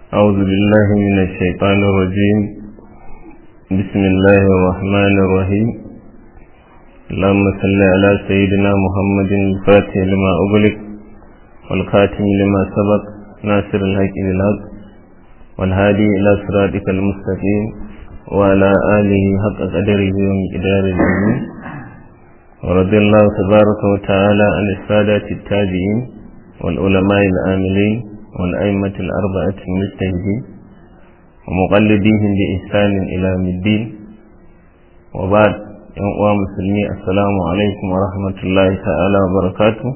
أعوذ بالله من الشيطان الرجيم بسم الله الرحمن الرحيم اللهم صل على سيدنا محمد الفاتح لما أغلق والخاتم لما سبق ناصر الحق بالحق والهادي إلى صراطك المستقيم وعلى آله حق قدره ومقدار العظيم ورضي الله تبارك وتعالى عن السادة التابعين والعلماء العاملين والأئمة الأربعة المجتهدين ومقلديهم بإحسان إلى يوم الدين وبعد يوم مسلمي السلام عليكم ورحمة الله تعالى وبركاته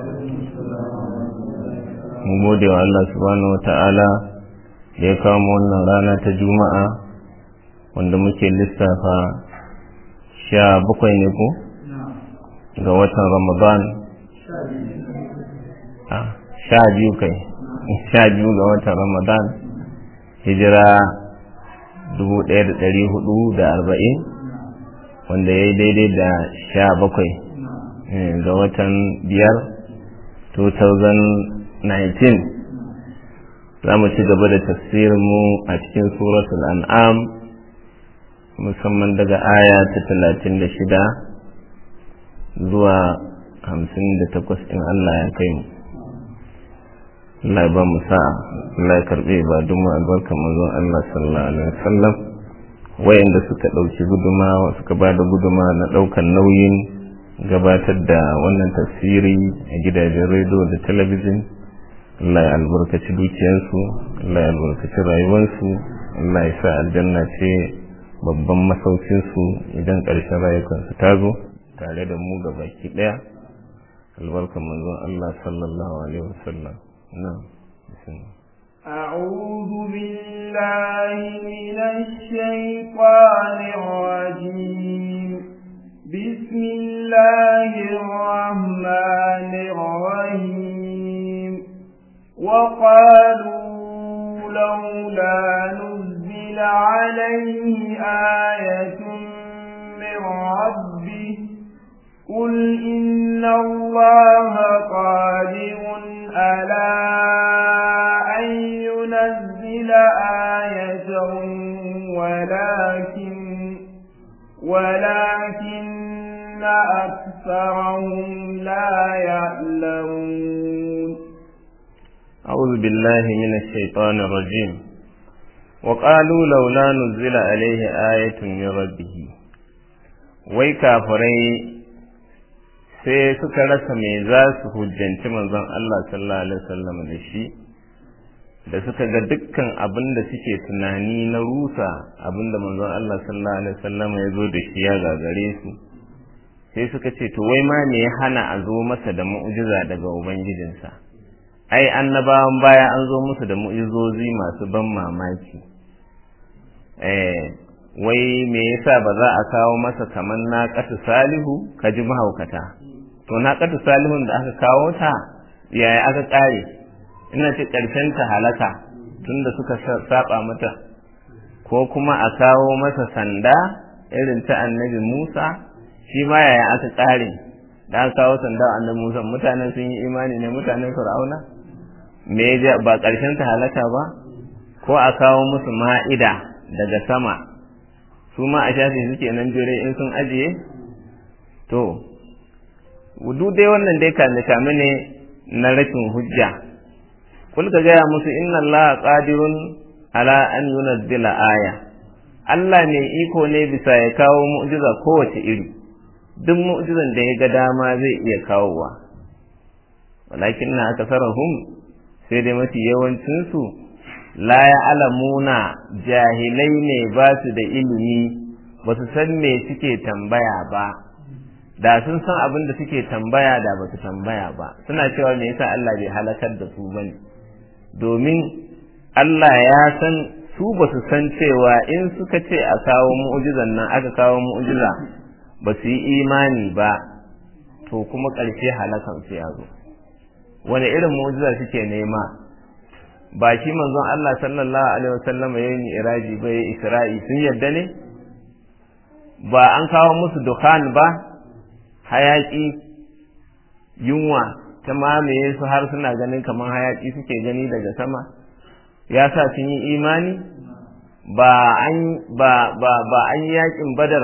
mu gode wa Allah subhanahu wata'ala da ya kawo wannan rana ta juma'a wanda muke lissafa sha bakwai ne ko ga watan ramadan sha biyu kai sha biyu ga watan ramadan hijira dubu ɗaya da ɗari hudu da arba'in wanda ya yi daidai da sha bakwai ga watan biyar 2019 za mu ci gaba da tafsirinmu a cikin suratul an'am musamman daga aya ta talatin da shida zuwa hamsin da takwas in Allah ya kai mu Allah ya ba mu sa'a Allah ya karbe ba duk mu albarka manzon Allah sallallahu alaihi wasallam wayanda suka dauki gudumawa suka ba da guduma na daukan nauyin gabatar da wannan tafsiri a gidajen rediyo da talabijin Allah ya albarkaci dukiyarsu Allah ya albarkaci rayuwarsu Allah ya sa aljanna ce babban masaukinsu idan ƙarshen rayukansu ta zo tare da mu gabaki ɗaya albarkan manzon Allah sallallahu alaihi wasallam نعم أعوذ بالله من الشيطان الرجيم بسم الله الرحمن الرحيم وقالوا لولا نزل عليه آية من ربه قل إن الله قادر على أن ينزل آية ولكن ولكن أكثرهم لا يعلمون أعوذ بالله من الشيطان الرجيم وقالوا لولا نزل عليه آية من ربه wai kafirai sai suka rasa me za su hujjanci manzon Allah sallallahu alaihi wasallam da shi da suka ga dukkan abin da suke tunani na rusa abin da manzon Allah sallallahu alaihi wasallam ya zo da shi ya gagare su sai suka ce to wai ma me ya hana a zo masa da mu'jiza daga ubangijinsa ai annabawan baya an zo musu da mu'jizozi masu ban mamaki eh wai me yasa ba za a kawo masa kaman naqatu salihu kaji mahaukata to naqatu salihun da aka kawo ta yaya aka kare ina ce karshen ta halaka tunda suka saba mata ko kuma a kawo masa sanda irin ta annabi Musa shi ma yaya aka kare da aka kawo sanda annabi Musa mutanen sun yi imani ne mutanen Fir'auna me ba karshen ta halaka ba ko a kawo musu ma'ida daga sama su ma a shafi suke nan jure in sun ajiye to wudu dai wannan dai kame kame ne na rashin hujja kul ka gaya musu inna Allah qadirun ala an yunazzila aya Allah ne iko ne bisa ya kawo mu'jiza kowace iri duk mu'jizan da ya ga dama zai iya kawowa walakin na akasarahum sai dai mafi yawancinsu la ya alamuna jahilai ne ba su da ilimi ba su san me suke tambaya ba da sun san abin da suke tambaya da ba su tambaya ba suna cewa me yasa Allah bai halakar da su bane domin Allah ya san su ba su san cewa in suka ce a kawo mu'jizan nan aka kawo mu'jiza ba su yi imani ba to kuma ƙarshe halakan su ya zo wani irin mu'jiza suke nema ba shi manzon Allah sallallahu alaihi wasallam ya yi iraji ba ya isra'i sun yadda ne ba an kawo musu dukhan ba hayaki yunwa ta mamaye su har suna ganin kamar hayaki suke gani daga sama ya sa sun yi imani ba an ba ba ba an yakin badar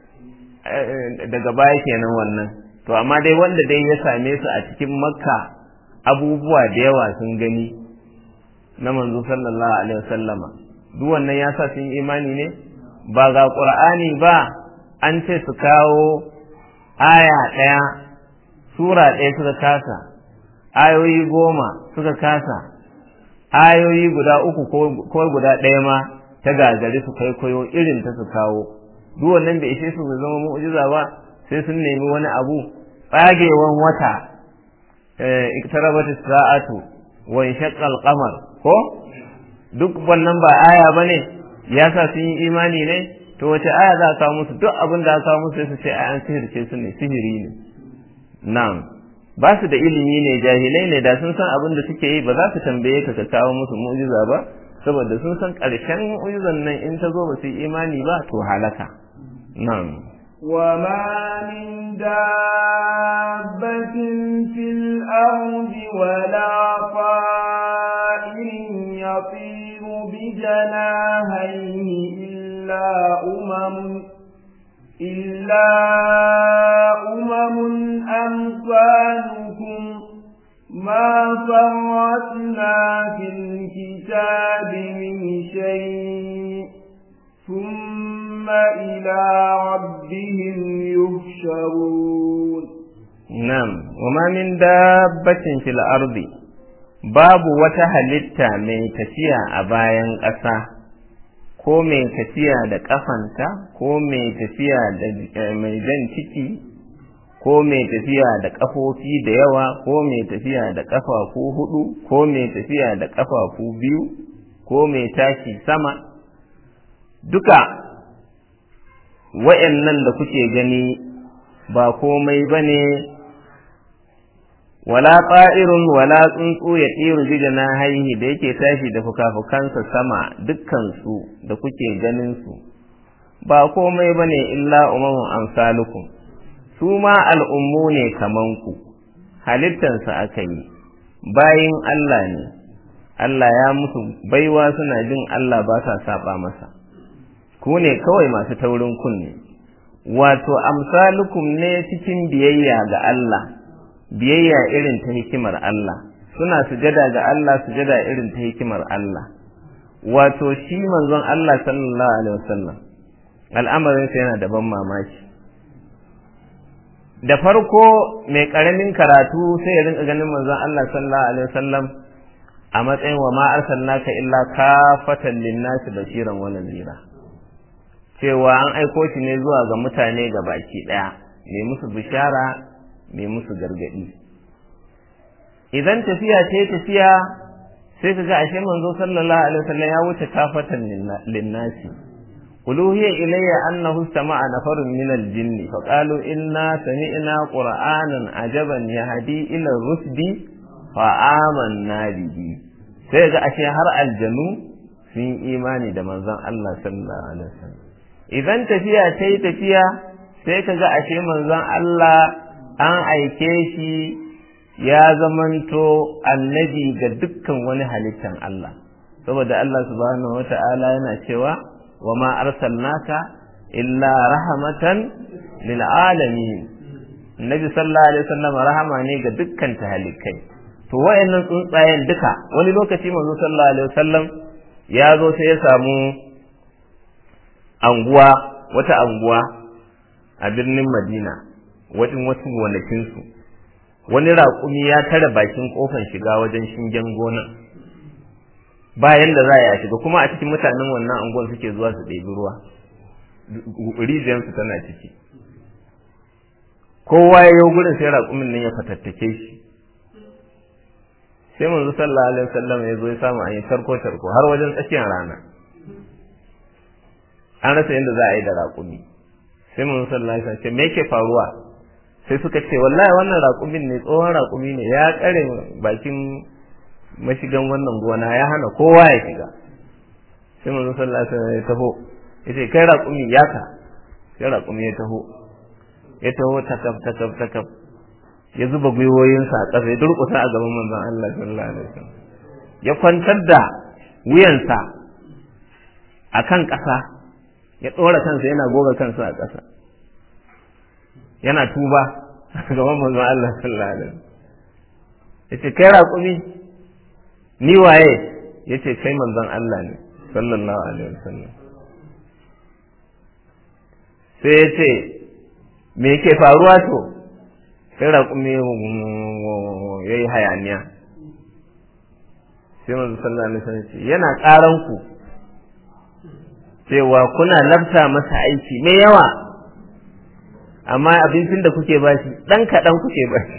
daga baya kenan wannan to amma dai wanda dai ya same su a cikin makka abubuwa da yawa sun gani na manzo sallallahu alaihi wasallama duk wannan ya sa sun yi imani ne ba ga qur'ani ba an ce su kawo aya ɗaya sura ɗaya suka kasa ayoyi goma suka kasa ayoyi guda uku ko guda ɗaya ma ta gagari su kwaikwayo irin ta su kawo duk wannan bai ishe su zama mu'jiza ba sai sun nemi wani abu tsagewan wata iktarabat sa'atu wa inshaqqa al-qamar ko duk wannan ba aya bane ya sa sun yi imani ne to wace aya za a kawo musu duk abin da aka kawo musu sai su ce an sihirce su ne sihiri ne na'am ba su da ilimi ne jahilai ne da sun san abin da suke yi ba za su tambaye ka ka kawo musu mu'jiza ba saboda sun san ƙarshen mu'jizan nan in ta zo ba su yi imani ba to halaka na'am وما من دابة في الأرض ولا طائر يطير بجناهيه إلا أمم إلا أمم أمثالكم ما فرطنا في الكتاب من شيء ثم إلى ربهم يحشرون نعم وما من دابة في الأرض باب وتهلتا من تفيا أبايا ƙasa ko mai tafiya da ƙafanta ko mai tafiya da mai jan ciki ko mai tafiya da ƙafofi da yawa ko mai tafiya da ƙafafu hudu ko mai tafiya da ƙafafu biyu ko mai tashi sama duka wa'yannan da kuke gani ba komai ba ne wala ƙa'irun wala tsuntsu ya tsiru bija na haihi da yake tashi da fukafukansa sama dukkansu da kuke ganinsu ba komai ba ne illa umamun amsalukum su ma al'ummu ne kamanku halittansa aka yi bayin Allah ne Allah ya musu baiwa suna jin Allah ba sa saba masa ku ne kawai masu taurin kunne wato amsalukum ne cikin biyayya ga Allah biyayya irin ta hikimar Allah suna sujada ga Allah sujada irin ta hikimar Allah wato shi manzon Allah sallallahu alaihi wasallam al'amarin sa yana da ban mamaki da farko mai karamin karatu sai ya rinka ganin manzon Allah sallallahu alaihi wasallam a matsayin wa ma arsalnaka illa kafatan linnasi bashiran wa nadhira cewa an aiko shi ne zuwa ga mutane ga baki daya mai musu bishara mai musu gargadi idan tafiya ce tafiya sai ka ga ashe manzo sallallahu alaihi wasallam ya wuce kafatan linnasi uluhiya ilayya annahu istama'a nafarun min al-jinn fa qalu inna sami'na qur'anan ajaban yahdi ila rusdi fa amanna bihi sai ga ashe har aljanu sun imani da manzon Allah sallallahu alaihi wasallam idan tafiya ta yi tafiya sai ka ga ashe manzon Allah an aike shi ya zamanto annabi ga dukkan wani halittan Allah saboda Allah subhanahu wata'ala yana cewa wa ma arsalnaka illa rahmatan lil alamin Nabi sallallahu alaihi wasallam rahama ne ga dukkan tahalikai to wayannan tsuntsayen duka wani lokaci manzo sallallahu alaihi wasallam ya zo sai ya samu anguwa wata anguwa a birnin Madina wajen wasu gonakinsu wani raƙumi ya tare bakin ƙofar shiga wajen shingen gonan bayan da za a shiga kuma a cikin mutanen wannan anguwan suke zuwa su ɗebi ruwa rijiyarsu tana ciki kowa ya yi gurin sai raƙumin nan ya fatattake shi sai manzo sallallahu alaihi wasallam ya zo ya samu an yi tarko tarko har wajen tsakiyar rana an rasa yadda za a yi da raƙumi sai manzo sallallahu alaihi wasallam ce me yake faruwa sai suka ce wallahi wannan raƙumin ne tsohon raƙumi ne ya ƙare bakin mashigan wannan gona ya hana kowa ya shiga sai manzo sallallahu alaihi wasallam ya taho yace kai raƙumi ya ka sai raƙumi ya taho ya taho takab takab takab ya zuba gwiwoyinsa a ƙasa ya durƙusa a gaban manzon Allah sallallahu alaihi wasallam ya kwantar da wuyansa a kan ƙasa ya ɗora kansa yana goga kansa a ƙasa yana tuba gaban manzon Allah sallallahu alaihi wasallam yace kai raƙumi ni waye yace kai manzon Allah ne sallallahu alaihi wasallam sai yace me yake faruwa to sai raƙumi yayi hayaniya sai manzon sallallahu alaihi wasallam ce yana ƙaran ku cewa kuna lafta masa aiki mai yawa amma abincin da kuke bashi ɗan kaɗan kuke bashi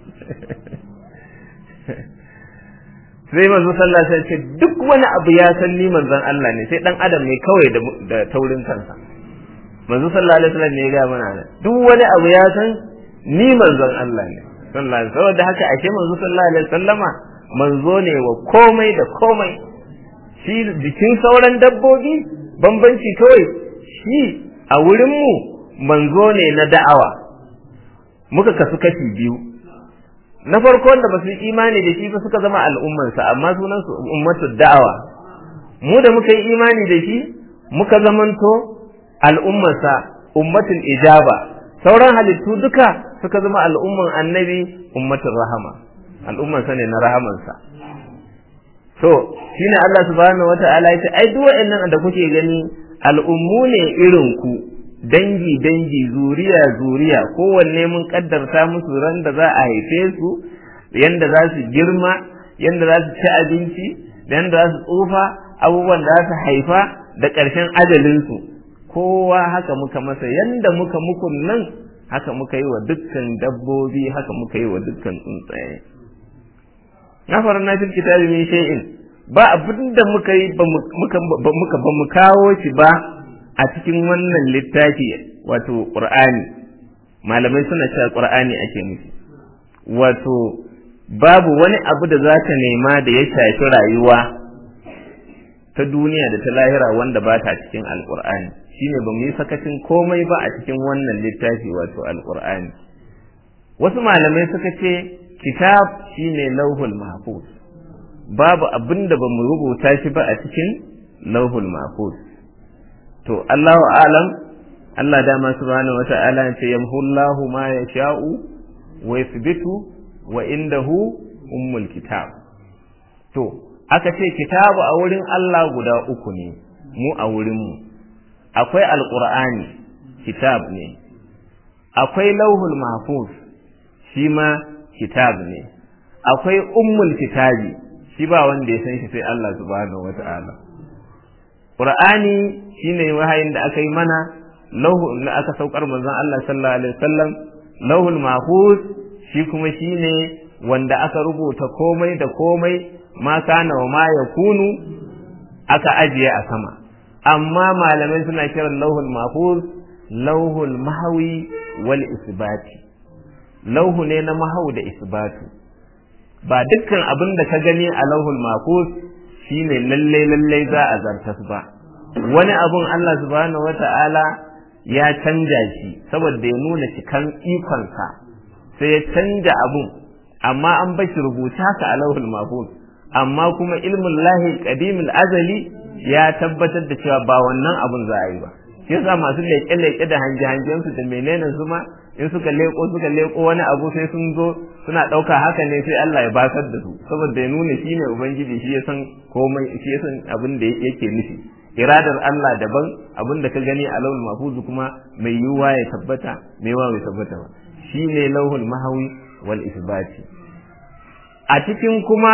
sai manzo sallah sai ce duk wani abu ya san ni manzon Allah ne sai dan adam ne kawai da taurin kansa manzo sallallahu alaihi wasallam ne ya ga mana duk wani abu ya san ni manzon Allah ne sallallahu alaihi saboda haka ashe manzo sallallahu alaihi wasallama manzo ne wa komai da komai shi jikin sauran dabbobi bambanci kawai shi a wurin mu manzo ne na da'awa muka kasu kashi biyu na farko wanda ba su yi imani da shi ba suka zama al'ummansa amma sunan su ummatul da'awa mu da muka yi imani da shi muka zamanto al'ummarsa ummatul ijaba sauran halittu duka suka zama al'umman annabi ummatul rahama al'ummansa ne na rahamansa to shine Allah subhanahu wata'ala ya ce ai duk wa'annan da kuke gani al'ummu ne irin ku dangi dangi zuriya zuriya kowanne mun kaddarta musu ran da za a haife su yanda za su girma yanda za su ci abinci da yanda za su tsufa abubuwan da za su haifa da ƙarshen ajalinsu kowa haka muka masa yanda muka muku nan haka muka yi wa dukkan dabbobi haka muka yi wa dukkan tsuntsaye na fara na fil kitabi min shay'in ba abin da muka yi ba muka ba mu kawo shi ba a cikin wannan littafi wato qur'ani malamai suna cewa qur'ani ake nufi wato babu wani abu da za ka nema da ya shafi rayuwa ta duniya da ta lahira wanda ba ta cikin alqur'ani shine ba mu yi sakacin komai ba a cikin wannan littafi wato alqur'ani wasu malamai suka ce kitab shine lauhul mahfuz babu abin da ba mu rubuta shi ba a cikin lauhul mahfuz to Allahu alam Allah dama subhanahu wata'ala ya ce yamhullahu ma yasha'u wa yathbitu wa indahu ummul kitab to aka ce kitabu a wurin Allah guda uku ne mu a wurin mu akwai alqur'ani kitab ne akwai lauhul mahfuz shi ma kitab ne akwai ummul kitabi shi ba wanda ya san shi sai Allah subhanahu wata'ala Qur'ani shine wahayin da aka yi mana lauhu da aka saukar manzon Allah sallallahu alaihi wasallam lauhul mahfuz shi kuma shine wanda aka rubuta komai da komai ma kana wa ma yakunu aka ajiye a sama amma malamai suna kiran lauhul mahfuz lauhul mahwi wal isbati lauhu ne na mahau da isbatu ba dukkan abin da ka gani a lauhul mahfuz shine lalle lalle za a zartas ba wani abun Allah subhanahu wata'ala ya canja shi saboda ya nuna cikan ikonsa sai ya canja abun amma an bashi rubuta ka a lauhul mahfuz amma kuma ilmin lahi qadimul azali ya tabbatar da cewa ba wannan abun za a yi ba shi yasa masu leƙe-leƙe da hange-hangensu da menene su ma in suka leko suka leko wani abu sai sun zo suna ɗauka haka ne sai Allah ya basar da su saboda ya nuna shi ne ubangiji shi ya san komai shi ya san abin da yake nufi iradar Allah daban abin da ka gani a lauhul mahfuz kuma mai yiwuwa ya tabbata mai yiwuwa bai tabbata ba shi ne lauhul mahawi wal isbati a cikin kuma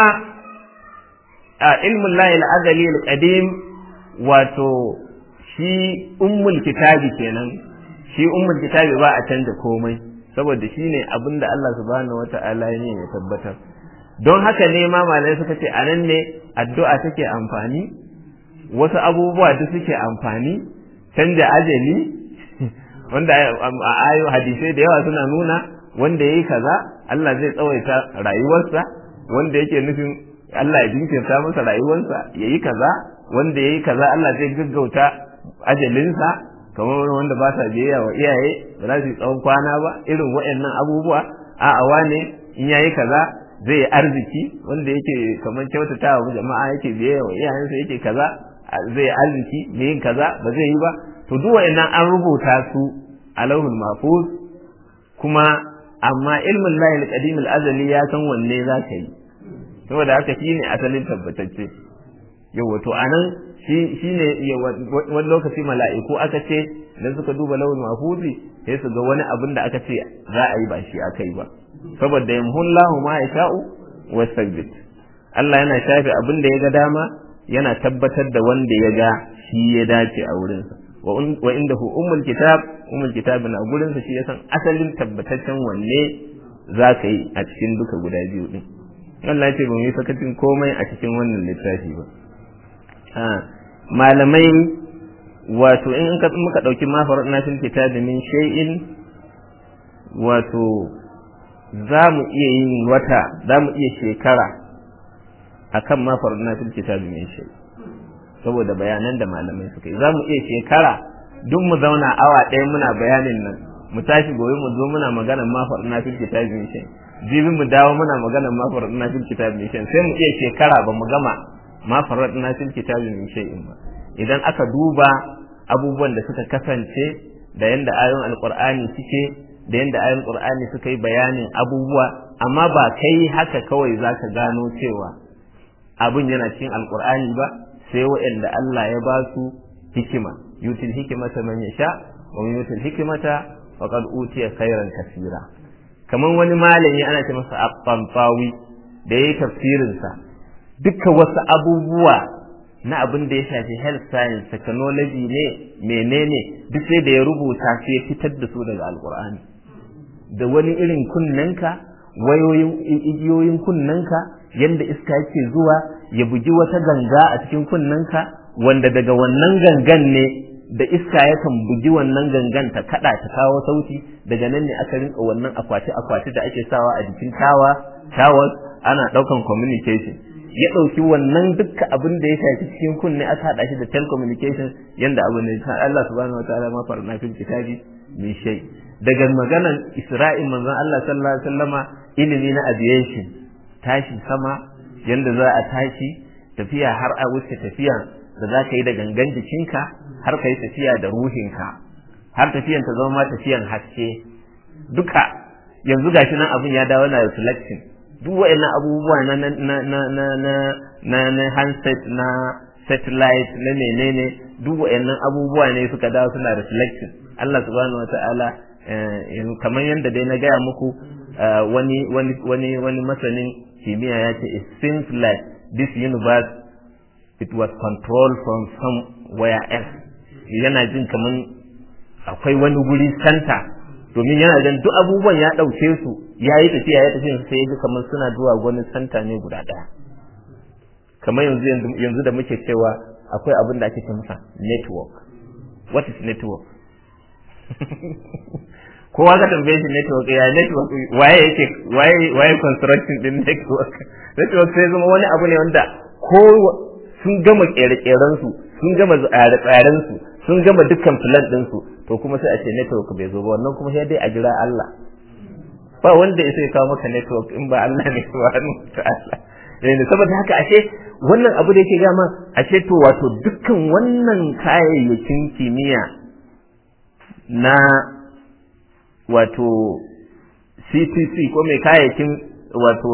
a ilmin lahi al-azali al-qadim wato shi ummul kitabi kenan shi ummul kitabi ba a canza komai saboda shi ne abin da Allah subhanahu wata'ala ne ya tabbatar don haka ne ma malai suka ce anan ne addu'a take amfani wasu abubuwa duk suke amfani canja ajali wanda a ayo hadisai da yawa suna nuna wanda yayi kaza Allah zai tsawaita rayuwarsa wanda yake nufin Allah ya jinkirta masa rayuwarsa yayi kaza wanda yayi kaza Allah zai gaggauta ajalinsa kamar wanda ba sa biyayya wa iyaye ba za su yi tsawon kwana ba irin waɗannan abubuwa a awa ne in yayi kaza zai yi arziki wanda yake kamar kyautata wa jama'a yake biye wa iyayensa yake kaza zai yi arziki me yin kaza ba zai yi ba to duk wa'annan an rubuta su a lauhul mahfuz kuma amma ilmin lahi al-qadim al-azali ya san wanne za ka yi saboda haka shine asalin tabbatacce yawa to anan shi shine wani lokaci mala'iku aka ce idan suka duba lauhul mahfuzi sai su ga wani abin da aka ce za a yi ba shi aka yi ba saboda yamhullahu ma yasha'u wastagbit Allah yana shafe abin da ya ga dama yana tabbatar da wanda ya ga shi ya dace a wurinsa wa inda hu ummul kitab ummul kitab na gurinsa shi ya san asalin tabbataccen wanne za ka yi a cikin duka guda biyu din Allah ya ce ba mu yi sakacin komai a cikin wannan littafi ba malamai wato in muka ɗauki mafarar na fil kitabi min shay'in wato za mu iya yin wata za mu iya shekara akan mafarar na fil kitabi min shay saboda bayanan da malamai suka yi za mu iya shekara duk mu zauna awa ɗaya muna bayanin nan mu tashi gobe mu zo muna maganar mafarar na fil kitabi min shay jibi mu dawo muna maganar mafarar na fil kitabi min shay sai mu iya shekara ba mu gama mafarar na fil kitabi min shay'in ba idan aka duba abubuwan da suka kasance da yanda ayoyin alqur'ani suke da yanda ayoyin qur'ani suka yi bayanin abubuwa amma ba kai haka kawai zaka gano cewa abun yana cikin alqur'ani ba sai waɗanda Allah ya ba su hikima yutil hikimata man yasha wa yutil hikimata faqad utiya khairan kaseera kaman wani malami ana ce masa at-tantawi da yayi tafsirin sa dukkan wasu abubuwa na abin da ya shafi health science technology ne menene duk sai da ya rubuta sai ya fitar da su daga alkur'ani da wani irin kunnenka wayoyin igiyoyin kunnenka yadda iska yake zuwa ya bugi wata ganga a cikin kunnenka wanda daga wannan gangan ne da iska yakan bugi wannan gangan ta kada ta kawo sauti daga nan ne aka rinka wannan akwati akwati da ake sawa a jikin tawa tawar ana daukan communication ya ɗauki wannan dukkan abin da ya shafi cikin kunne aka haɗa shi da telecommunication yanda abu ne Allah subhanahu wa ta'ala ma farna fil kitabi min shay daga maganan Isra'il manzon Allah sallallahu alaihi wasallama ilimi na aviation tashi sama yanda za a tashi tafiya har a wuce tafiya da za ka yi da gangan jikinka har ka yi tafiya da ruhinka har tafiyan ta zama tafiyan haske duka yanzu gashi nan abin ya dawo na reflection duk wa'annan abubuwa na na na na na na na na handset na satellite na menene duk wa'annan abubuwa ne suka dawo suna reflection Allah subhanahu wata'ala kamar yadda dai na gaya muku wani wani wani wani masanin kimiyya ya ce it seems like this universe it was controlled from somewhere else yana jin kamar akwai wani guri center domin yana jan duk abubuwan ya ɗauke su ya yi tafiya ya tafiya sai ya ji kamar suna zuwa wani santa ne guda ɗaya kamar yanzu yanzu da muke cewa akwai abin da ake ce masa network what is network kowa ka tambaye shi network ya network waye yake waye waye construction din network network sai zama wani abu ne wanda ko sun gama kere-keren su sun gama tsare-tsaren su sun gama dukkan plan din su to kuma sai a ce network bai zo ba wannan kuma sai dai a jira Allah ba wanda ya sai kawo maka network in ba Allah ne subhanahu ta'ala yanzu saboda haka ashe wannan abu da yake gama ashe to wato dukkan wannan kayayyakin kimiyya na wato CTC ko mai kayayyakin wato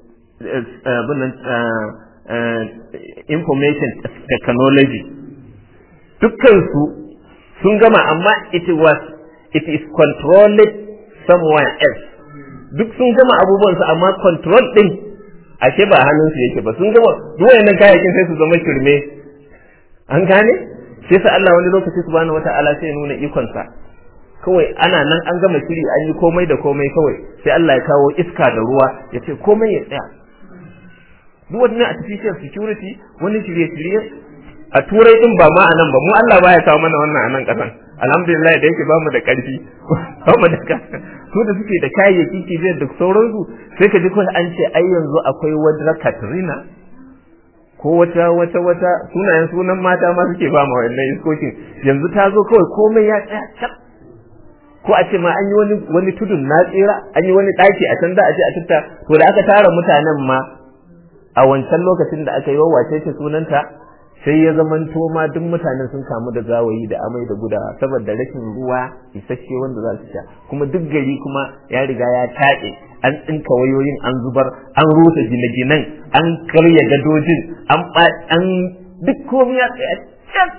information technology dukkansu sun gama amma it was it is controlled somewhere else duk sun gama abubuwansu amma control din ashe ba hannunsu yake ba sun gama duk wayannan kayayyakin sai su zama shirme an gane sai sa Allah wani lokaci subhanahu wata'ala sai nuna ikonsa kawai ana nan an gama shiri an yi komai da komai kawai sai Allah ya kawo iska da ruwa ya ce komai ya tsaya duk wannan artificial security wani shirye-shirye a turai din ba ma anan ba mu Allah baya kawo mana wannan anan kasan alhamdulillah da yake bamu da karfi bamu da su da suke da kayayyaki kibiyar da sauransu sai ka ji kawai an ce ai yanzu akwai wadra Katrina ko wata wata wata sunayen sunan mata ma suke ba ma wannan iskokin yanzu ta zo kawai komai ya tsaya cap ko a ce ma an yi wani wani tudun na tsira an yi wani ɗaki a can da a ce a tutta to da aka tara mutanen ma a wancan lokacin da aka yi wawace ce sunanta sai ya zamanto ma duk mutanen sun kamu da zawayi da amai da gudawa saboda rashin ruwa isasshe wanda za su sha kuma duk gari kuma ya riga ya taɗe an tsinka wayoyin an zubar an rusa gine-ginen an karya gadojin an an duk komai ya tsaya can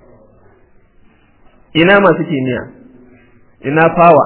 ina masu kimiyya ina fawa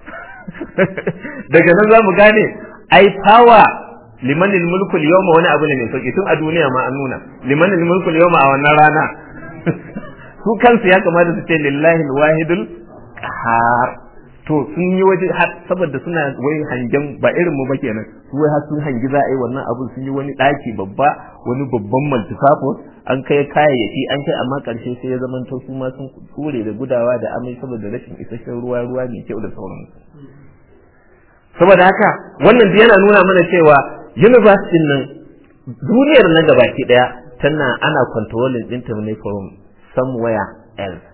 daga nan za mu gane ai fawa limanil mulku yawma wani abu ne mai sauki tun a duniya ma an nuna limanil mulku yawma a wannan rana su kansu ya kamata su ce lillahi alwahidul qahar to sun yi waje har saboda suna wai hangen ba irin mu ba kenan su wai har sun hangi za a yi wannan abu sun yi wani daki babba wani babban multipurpose an kai kayayyaki an kai amma karshe sai ya zama to su ma sun kure da gudawa da amai saboda rashin isasshen ruwa ruwa mai kyau da sauransu saboda haka wannan yana nuna mana cewa university nan duniyar na gabaki daya tana ana controlling din ta ne from somewhere else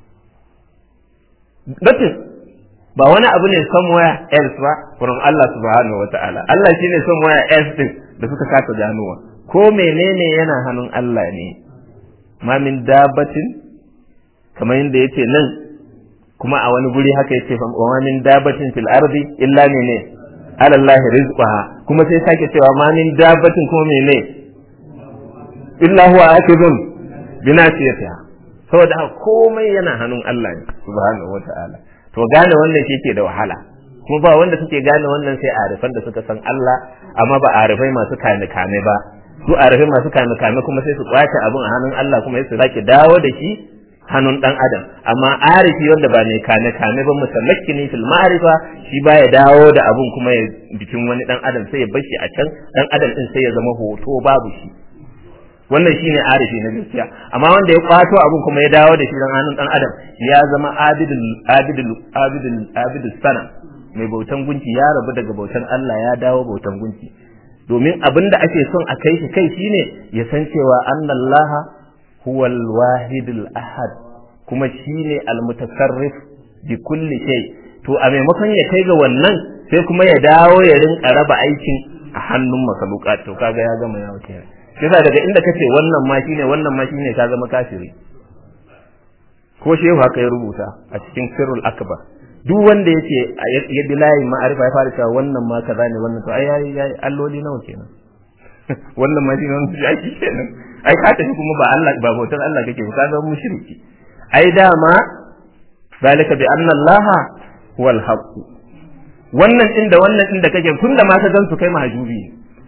that is ba wani abu ne somewhere else ba from Allah subhanahu wataala Allah shine somewhere else din da suka kasa ganowa ko menene yana hannun Allah ne ma min dabatin kamar yadda yace nan kuma a wani guri haka yace fa wa min dabatin fil ardi illa ne ala Allah rizqaha kuma sai sake cewa ma min dabatin kuma mene illa huwa akidun binasiyatiha saboda haka komai yana hannun Allah ne subhanahu wataala to gane wannan shi ke da wahala kuma ba wanda suke gane wannan sai arifan da suka san Allah amma ba arifai masu kame kame ba su arifai masu kame kame kuma sai su kwace abun a hannun Allah kuma sai su sake dawo da shi hannun dan adam amma arifi wanda ba mai kame kame ba musallaki ne fil ma'rifa shi baya dawo da abun kuma ya bikin wani dan adam sai ya bar shi a can dan adam din sai ya zama hoto babu shi wannan shine arifi na gaskiya amma wanda ya kwato abun kuma ya dawo da shi dan hannun dan adam ya zama abidul abidul abidul abidul sana mai bautan gunki ya rabu daga bautan Allah ya dawo bautan gunki domin abin da ake son a kai shi kai shine ya san cewa annallaha huwal wahidul ahad kuma shine almutasarrif bi kulli shay to a maimakon ya kai ga wannan sai kuma ya dawo ya rinka raba aikin a hannun masaluka to kaga ya gama yawo kenan yasa daga inda kace wannan ma shine wannan ma shine ka zama kafiri ko shehu haka ya rubuta a cikin sirrul akbar duk wanda yace ya bi layin ma'arifa ya fara cewa wannan ma kaza ne wannan to ai yayi yayi alloli nawa kenan wannan ma shine wannan shi kenan ai ka tafi kuma ba Allah ba bautar Allah kake ba ka zama mushriki ai dama zalika bi anna Allah huwal haqq wannan din da wannan din da kake tunda ma ka gansu kai mahajubi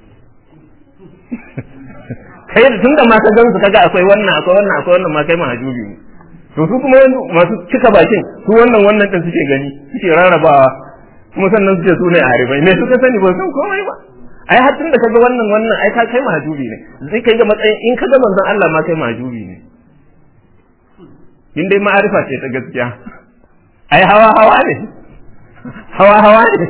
kai tun da ma ka gansu kaga akwai wannan akwai wannan akwai wannan ma kai mahajubi ne to su kuma masu cika bakin su wannan wannan din suke gani suke rarrabawa kuma sannan suke su ne arifai me suka sani ba san komai ba ai har tun da kaga wannan wannan ai ka kai mahajubi ne zai kai ga matsayin in kaga manzon Allah ma kai mahajubi ne in dai ma'arifa ce ta gaskiya ai hawa hawa ne hawa hawa ne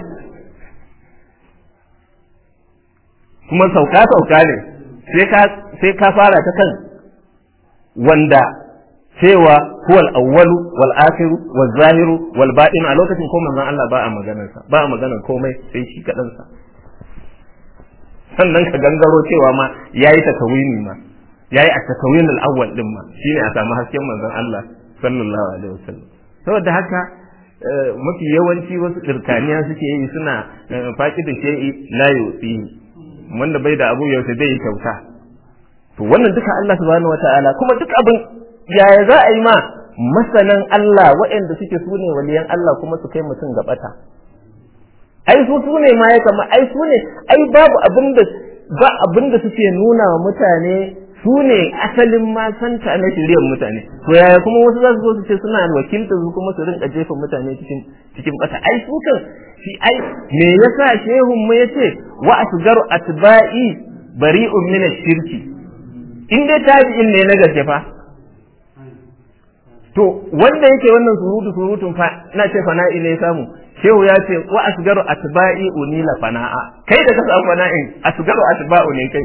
kuma sauka sauka ne sai ka fara ta kan wanda cewa huwal awwalu wal akhiru wal zahiru wal batin a lokacin ko manzon Allah ba a maganar sa ba a maganar komai sai shi kadan sa sannan ka gangaro cewa ma yayi takawini ma yayi a takawin al awwal din ma shine a samu hasken manzon Allah sallallahu alaihi wasallam saboda haka mafi yawanci wasu kirkaniya suke yi suna faƙi da shay'i la yusi wanda bai da abu yaushe zai yi kyauta to wannan duka Allah subhanahu wataala kuma duk abin yaya za a yi ma masanan Allah waɗanda suke su ne waliyan Allah kuma su kai mutum ga bata ai su su ne ma ya kama ai su ne ai babu abin da ba abin da suke nuna wa mutane su ne asalin ma santa na shiriyar mutane to yaya kuma wasu za su zo su ce suna wakiltar su kuma su rinka jefa mutane cikin cikin bata ai su kan shi ai me yasa shehun mu yace wa asgaru atba'i bari'un min ash-shirki in dai tabi'in ne na gaske fa to wanda yake wannan surutu surutun fa na ce fana'i ne samu shehu ya ce wa asgaru atba'i unila fana'a kai da ka samu fana'in asgaru atba'u ne kai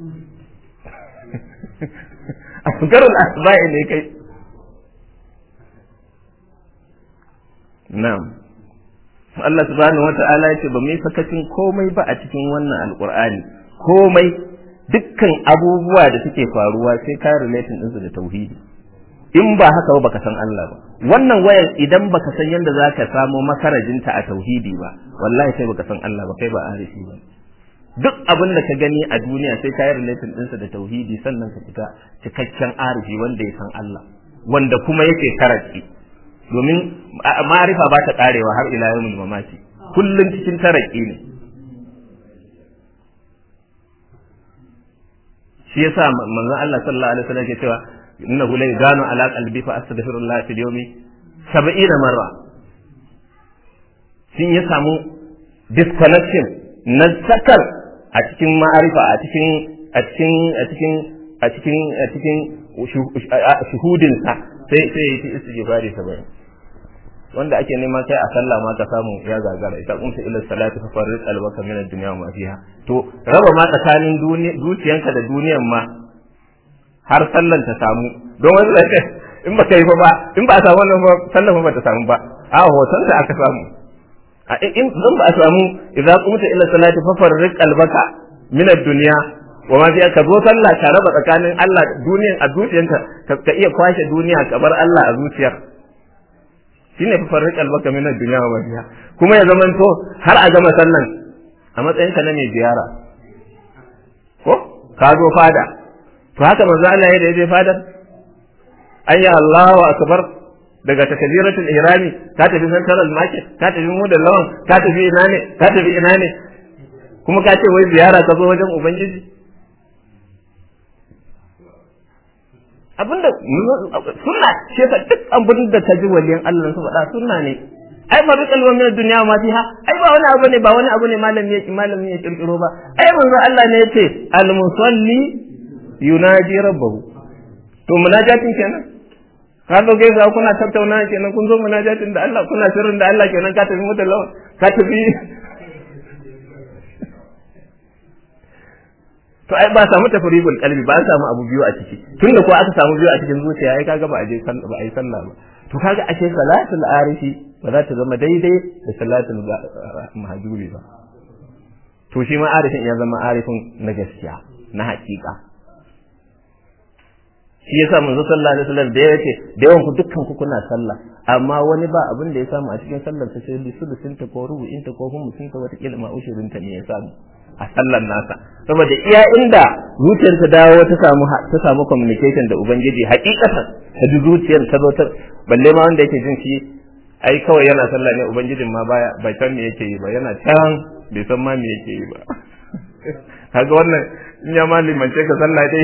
asgarul atba'i ne kai na'am Allah subhanahu wata'ala yace ba mu yi sakacin komai ba a cikin wannan alqur'ani komai dukkan abubuwa da suke faruwa sai ka relating ɗinsu da tauhidi in ba haka ba baka san Allah ba wannan wayar idan baka san yadda zaka samo makarajinta a tauhidi ba wallahi sai baka san Allah ba kai ba arifi ba duk abin da ka gani a duniya sai ka yi relating ɗinsa da tauhidi sannan ka fita cikakken arifi wanda ya san Allah wanda kuma yake karaki domin ma'arifa ba ta karewa har ila yawmul mamaki kullun cikin taraki ne shi yasa manzon Allah sallallahu alaihi wasallam ke cewa innahu la yaganu ala qalbi fa astaghfirullah fil yawmi 70 marra sun ya samu disconnection na sakar a cikin ma'arifa a cikin a cikin a cikin a cikin a cikin shuhudin sa sai sai ya ci istighfari 70 wanda ake nema kai a sallah ma ka samu ya gagara ita kunta ila salati fa farrid albaka min ad-dunya wa ma fiha to raba ma tsakanin dukiyanka da duniyan ma har sallan ta samu don wani zai in ba kai fa ba in ba a samu wannan ba sallan ba ta samu ba a hoton da aka samu a in zan ba a samu idza qumta ila salati fa farrid albaka min ad-dunya wa ma fiha ka zo sallah ka raba tsakanin Allah duniyan a zuciyanka ka iya kwashe duniya ka bar Allah a zuciyar shine fa farriq albaka min ad-dunya wa fiha kuma ya zaman to har a gama sallan a matsayin ka na mai ziyara ko ka zo fada to haka manzo Allah ya da je fadar ayya Allahu akbar daga takbiratul ihrami ka tafi central market ka tafi model lawan ka tafi ina ne ka tafi ina ne kuma ka ce wai ziyara ka zo wajen ubangiji abinda sunna shi yasa duk abin da ka ji waliyan Allah su faɗa sunna ne ai ma bi kalwa min dunya ma fiha ai ba wani abu ne ba wani abu ne malami ya malami ya kirkiro ba ai manzo Allah ne yace al musalli yunaji rabbahu to munajatin kenan ka zo gaisa kuna tattauna kenan kun zo munajatin da Allah kuna sirrin da Allah kenan ka tafi mutallawa ka tafi to ai ba samu tafribul qalbi ba an samu abu biyu a ciki tunda ko aka samu biyu a cikin zuciya ai kaga ba a je sallah ba ai sallah ba to kaga ashe salatul arifi ba za ta zama daidai da salatul mahjuri ba to shi ma arifin ya zama arifin na gaskiya na haƙiƙa shi yasa manzo sallallahu alaihi wasallam da yace da yawan ku dukkan ku kuna sallah amma wani ba abin da ya samu a cikin sallar ta sai sulusin ta ko rubu'in ta ko humusin ta wata ilma ushirin ta ne ya samu a sallar nasa saboda iya inda zuciyar ta dawo ta samu ta samu communication da ubangiji hakikatan ta ji zuciyar ta zo ta balle ma wanda yake jin shi ai kawai yana sallah ne ubangijin ma baya bai san me yake yi ba yana can bai san ma me yake yi ba kaga wannan in ya ma limance ka sallah dai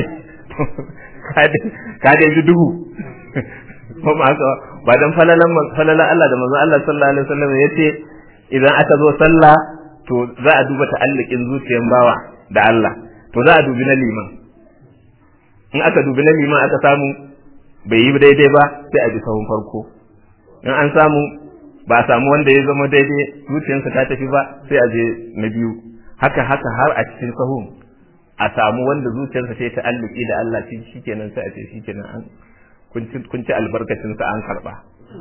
ka dai ji duhu ko ma haka ba dan falalan falalan Allah da manzon Allah sallallahu alaihi wasallam yace idan aka zo sallah to za a duba ta'allukin zuciyar bawa da Allah to za a dubi na liman in aka dubi na liman aka samu bai yi daidai ba sai a bi sahun farko in an samu ba a samu wanda ya zama daidai zuciyarsa ta tafi ba sai a je na biyu haka haka har a cikin sahun a samu wanda zuciyarsa ta yi ta'alluki da Allah shi shikenan sai a ce shikenan an kun ci albarkacin sa an karba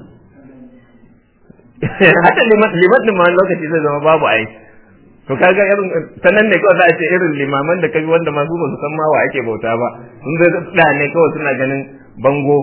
hata liman liman din ma lokaci zai zama babu ai to kaga irin sanan ne kawai za a ce irin limaman da kaga wanda masu ba su san ma wa ake bauta ba sun zai da ne kawai suna ganin bango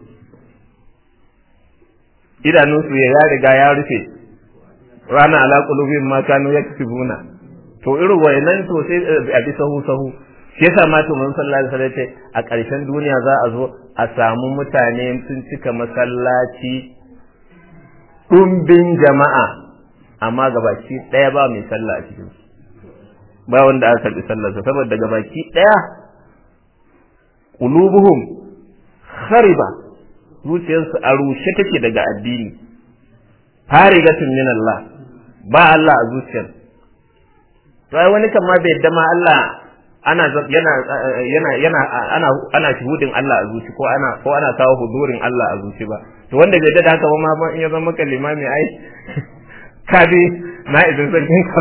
idanunsu ya riga ya rufe rana ala qulubin ma kanu yaksibuna to irin wayannan to sai a bi sahu sahu shi yasa ma to mun sallallahu alaihi wasallam a ƙarshen duniya za a zo a samu mutane sun cika masallaci ɗumbin jama'a amma gabaki ɗaya ba mai sallah a cikin ba wanda aka karɓi sallarsa saboda gabaki ɗaya qulubuhum khariba zuciyarsu a rushe take daga addini farigatun min Allah ba Allah a zuciyar to ai wani kan ma bai yadda ma Allah ana yana yana yana ana ana shuhudin Allah a zuci ko ana ko ana kawo hudurin Allah a zuci ba to wanda bai da haka ba ma in ya zama maka limami ai ka bi na idan sarkin ka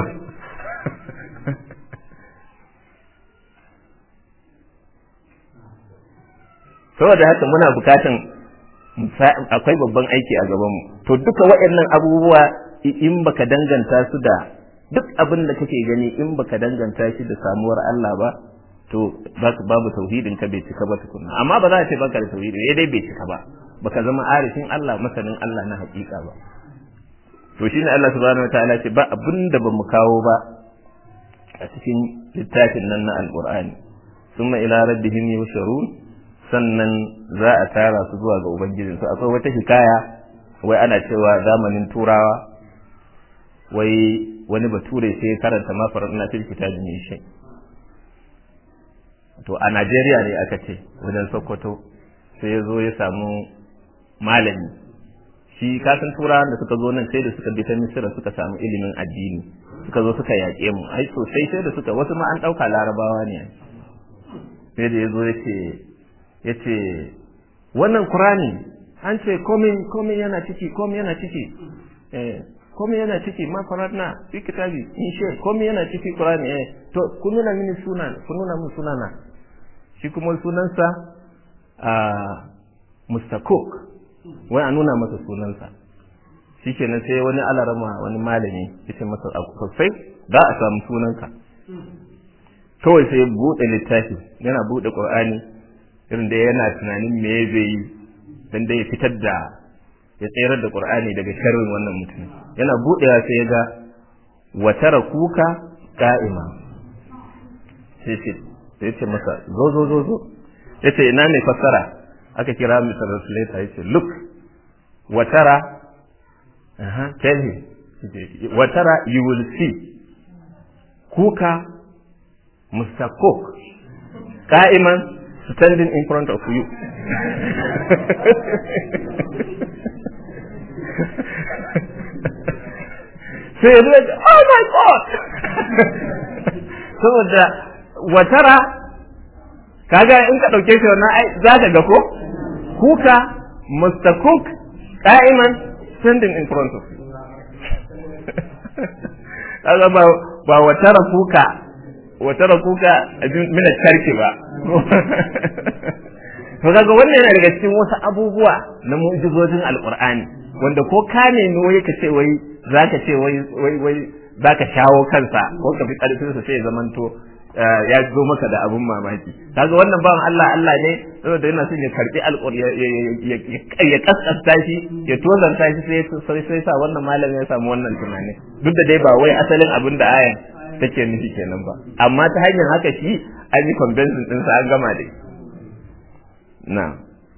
saboda haka muna bukatan akwai babban aiki a gabanmu to duka waɗannan abubuwa in baka danganta su da duk abin da kake gani in baka danganta shi da samuwar Allah ba to babu tauhidin ka bai cika ba tukunna amma ba za a ce baka da tauhidi eh dai bai cika ba baka zama arifin Allah masanin Allah na hakika ba to shine Allah subhanahu wataala ce ba abin da bamu kawo ba a cikin littafin nan na alqur'ani summa ila rabbihim yusharun sannan za a tara su zuwa ga ubangijin su akwai wata hikaya wai ana cewa zamanin turawa wai wani bature sai ya karanta ma faradna fil kitabi min shay to a Najeriya ne aka ce wajen Sokoto sai ya zo ya samu malami shi kasan turawan da suka zo nan sai da suka bi ta Misira suka samu ilimin addini suka zo suka yaƙe mu ai sosai sai da suka wasu ma an ɗauka larabawa ne sai da ya zo ya ce ya ce wannan kurani an ce komai yana ciki komai yana ciki eh komai yana ciki ma faradna fi kitabi in she komai yana ciki kurani eh to kun nuna mini sunan kun nuna min sunana shi kuma sunansa a mustakok wai a nuna masa sunansa shikenan sai wani alarama wani malami yace masa sosai za a samu sunanka kawai sai ya buɗe littafi yana buɗe qur'ani irin da yana tunanin me zai yi dan dai ya fitar da ya tsayar da qur'ani daga sharrin wannan mutum yana buɗewa sai ya ga wa kuka qa'ima sai ce sai ce masa zo zo zo zo yace ina ne fassara aka kira Mr. Translator yace look wa tara aha tell him wa tara you will see kuka Mr. Cook qa'iman standing in front of you sai ya oh my god saboda watara kaga in ka dauke shi wannan ai za ka ga ko kuka Mr. Cook qa'iman standing in front of you kaga ba ba watara kuka watara kuka mina tarki ba to kaga wannan yana daga cikin wasu abubuwa na mu'jizojin alqur'ani wanda ko ka nemi wai ka ce wai zaka ce wai wai wai zaka shawo kansa ko ka fi karfin sa sai ya zamanto ya zo maka da abun mamaki kaga wannan bawan Allah Allah ne saboda yana son ya karbi alƙur'ani ya kaskasta shi ya tozanta shi sai sai sai sa wannan malamin ya samu wannan tunani duk da dai ba wai asalin abin da ayan take nufi kenan ba amma ta hanyar haka shi an yi convention din sa an gama dai na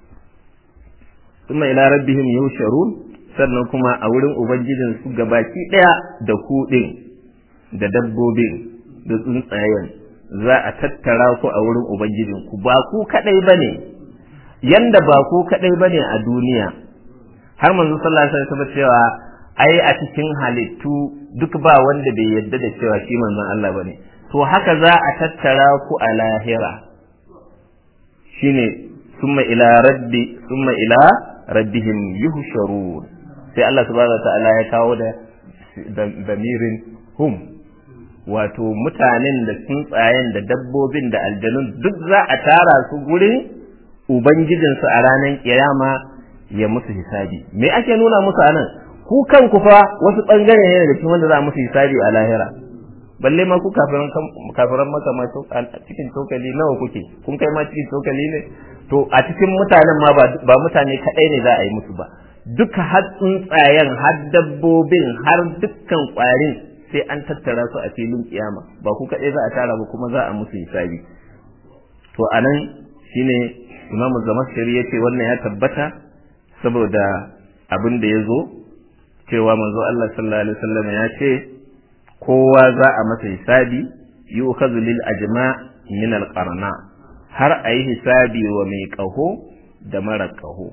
kuma ila rabbihim yusharun sannan kuma a wurin ubangijin su gabaki daya da kuɗin da dabbobin da tsuntsayen za a tattara ku a wurin ubangijin ku ba ku kadai bane yanda ba ku kadai bane a duniya har manzo sallallahu alaihi wasallam cewa ai a cikin halittu duk ba wanda bai yadda da cewa shi manzon Allah bane to haka za a tattara ku a lahira shine summa ila rabbi summa ila rabbihim yuhsharun sai Allah subhanahu wa ta'ala ya kawo da damirin hum wato mutanen da tsuntsayen da dabbobin da aljanun duk za a tara su gurin ubangijinsu a ranar kiyama ya musu hisabi me ake nuna musu anan ku kanku fa wasu bangare ne daga cikin wanda za a musu hisabi a lahira balle ma ku kafiran kafiran maka ma cikin tokali nawa kuke kun kai ma cikin tokali ne to a cikin mutanen ma ba mutane kadai ne za a yi musu ba duka har tsuntsayen har dabbobin har dukkan kwarin sai an tattara su a filin kiyama ba ku kaɗai za a tara ba kuma za a musu hisabi to a nan shine imam zamashari ya ce wannan ya tabbata saboda abin da ya zo cewa manzo Allah sallallahu alaihi wasallam ya ce kowa za a masa hisabi yu'khadhu lil ajma min al qarna har a yi hisabi wa mai ƙaho da mara ƙaho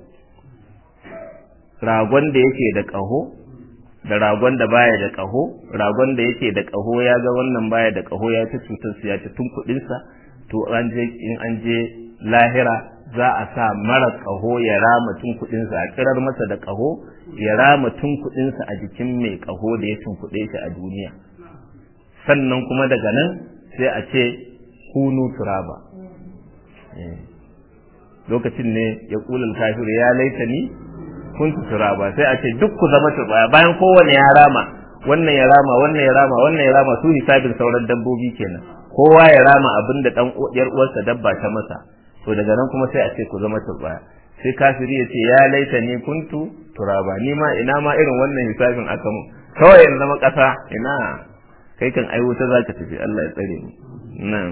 ragon da yake da ƙaho da ragon da baya da ƙaho ragon da yake da ƙaho ya ga wannan baya da ƙaho ya ci cutar su ya ci tun kuɗinsa to an je in an je lahira za a sa mara ƙaho ya rama tun kuɗinsa a kirar masa da ƙaho ya rama tun kuɗinsa a jikin mai ƙaho da ya tunkuɗe shi a duniya sannan kuma daga nan sai a ce kunu turaba lokacin ne ya kulul kafir ya laitani kuntu turaba sai a ce duk ku zama turbaya bayan kowane ya rama wannan ya rama wannan ya rama wannan ya rama su hisabin sauran dabbobi kenan kowa ya rama abin da dan yar uwarsa dabba ta masa to daga nan kuma sai a ce ku zama turbaya sai kafiri ya ce ya laita ni kuntu turaba ni ma ina ma irin wannan hisabin aka mu kawai in zama kasa ina kai kan ai wuta zaka tafi Allah ya tsare mu nan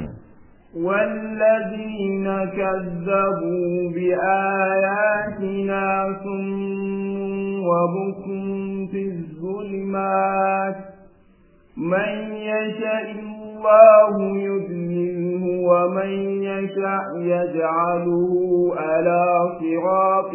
والذين كذبوا بآياتنا صم وبكم في الظلمات من يشاء الله يذلله ومن يشاء يجعله على صراط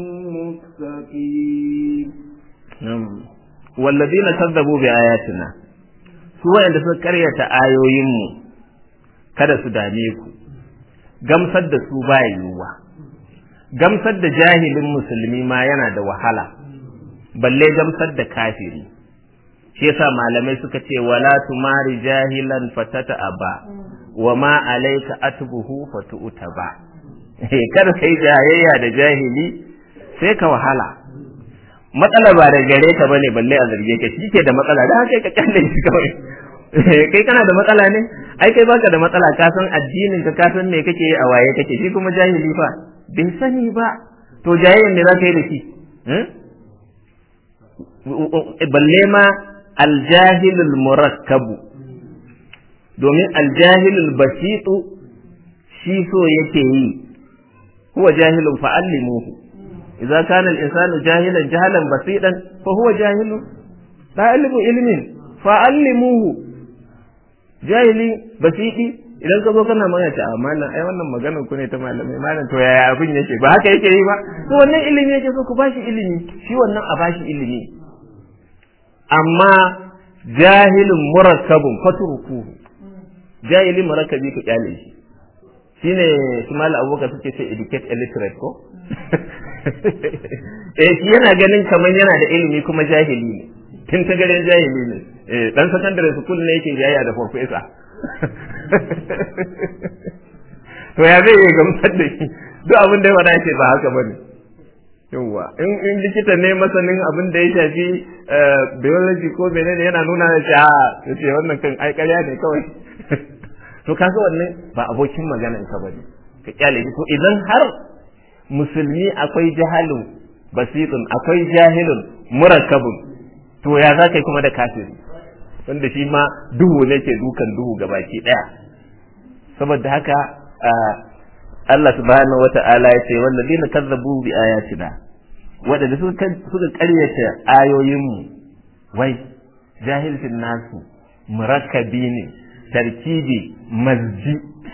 مستقيم والذين كذبوا بآياتنا سواء عند سكرية آيوين kada su dame ku gamsar da su ba yiwuwa gamsar da jahilin musulmi ma yana da wahala balle gamsar da kafiri shi yasa malamai suka ce wala tumari jahilan fatata aba wa ma alayka atbuhu fatu'ta ba kada kai jayayya da jahili sai ka wahala matsala ba da gare ka bane balle a zarge ka shi ke da matsala da haka ka kalle shi kawai kai kana da matsala ne ai kai baka da matsala ka san addinin ka ka san me kake a waye kake shi kuma jahili fa bai sani ba to jayayyan ne za ka yi da shi balle ma aljahilul murakkabu domin aljahilul basitu shi so yake yi huwa jahilun fa'allimuhu idza kana al-insanu jahilan jahalan basidan fa huwa jahilun ta'allimu ilmin fa'allimuhu jahili basidi idan ka zo kana mana ta amana ai wannan maganar ku ne ta malamai malam to yaya abin yake ba haka yake yi ba to wannan ilimi yake so ku bashi ilimi shi wannan a bashi ilimi amma jahilun murakkabun fatruku jahili murakkabi ka kyale shi shine su mal abubakar suke ce educate illiterate ko eh shi yana ganin kamar yana da ilimi kuma jahili ne tun ta garin jahili ne eh dan secondary school ne yake jayya da professor to ya zai yi gamsar da shi duk abin da ya faɗa ce ba haka bane yawwa in in likita ne masanin abin da ya shafi biology ko menene yana nuna da shi a to ce wannan kan ai ƙarya ne kawai to kaga wannan ba abokin maganar ka bane ka kyale to idan har musulmi akwai jahalun basitun akwai jahilun murakkabun to ya za ka yi kuma da kafiri wanda shi ma duhu ne ke dukan duhu gabaki daya saboda haka Allah subhanahu wata'ala ya ce wallazina kazzabu bi ayatina wadanda suka suka ƙaryata ayoyinmu wai jahilcin nasu murakkabi ne tarkibi mazji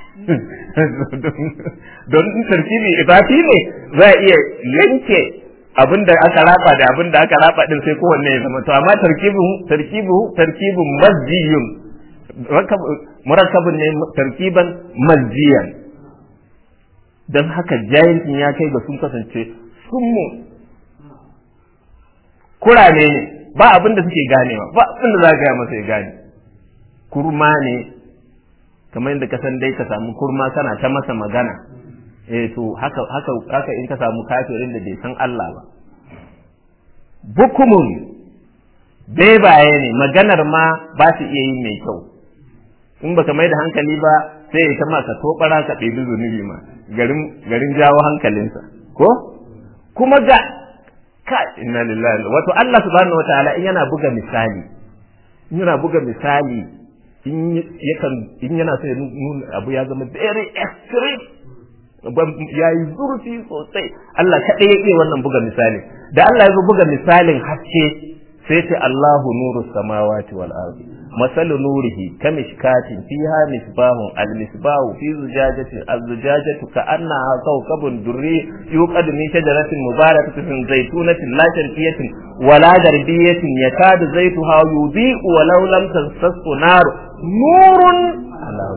don tarkibi ibafi ne za a iya yanke abin da aka raba da abin da aka raba din sai kowanne ya zama to amma tarkibu tarkibu tarkibun mazjiyun murakkabun ne tarkiban mazjiyan don haka jahilcin ya kai ga sun kasance sun mu kurame ne ba abin da suke ganewa ba abin da za ka gaya masa ya gane kurma ne kamar yadda ka san dai ka samu kurma kana ta masa magana eh to haka haka haka in ka samu kafirin da bai san Allah ba bukumun bebaye ne maganar ma ba su iya yin mai kyau in baka mai da hankali ba sai ya ta maka tobara ka ɗebi zunubi ma garin garin jawo hankalinsa ko kuma ga ka inna lillahi wato Allah subhanahu wataala in yana buga misali in yana buga misali in yakan in yana so ya nuna abu ya zama very extreme ya yi zurfi sosai Allah kaɗai ya iya wannan buga misali da Allah ya zo buga misalin haske sai ce Allahu nuru samawati wal ardi masalu nurihi kamishkatin fiha misbahun al misbahu fi zujajatin az zujajatu ka annaha kawkabun durri yuqad min shajaratin mubarakatin zaytunatin la sharqiyatin wala garbiyatin yakadu zaytuha yudhi'u walau lam tansassu nar nurun ala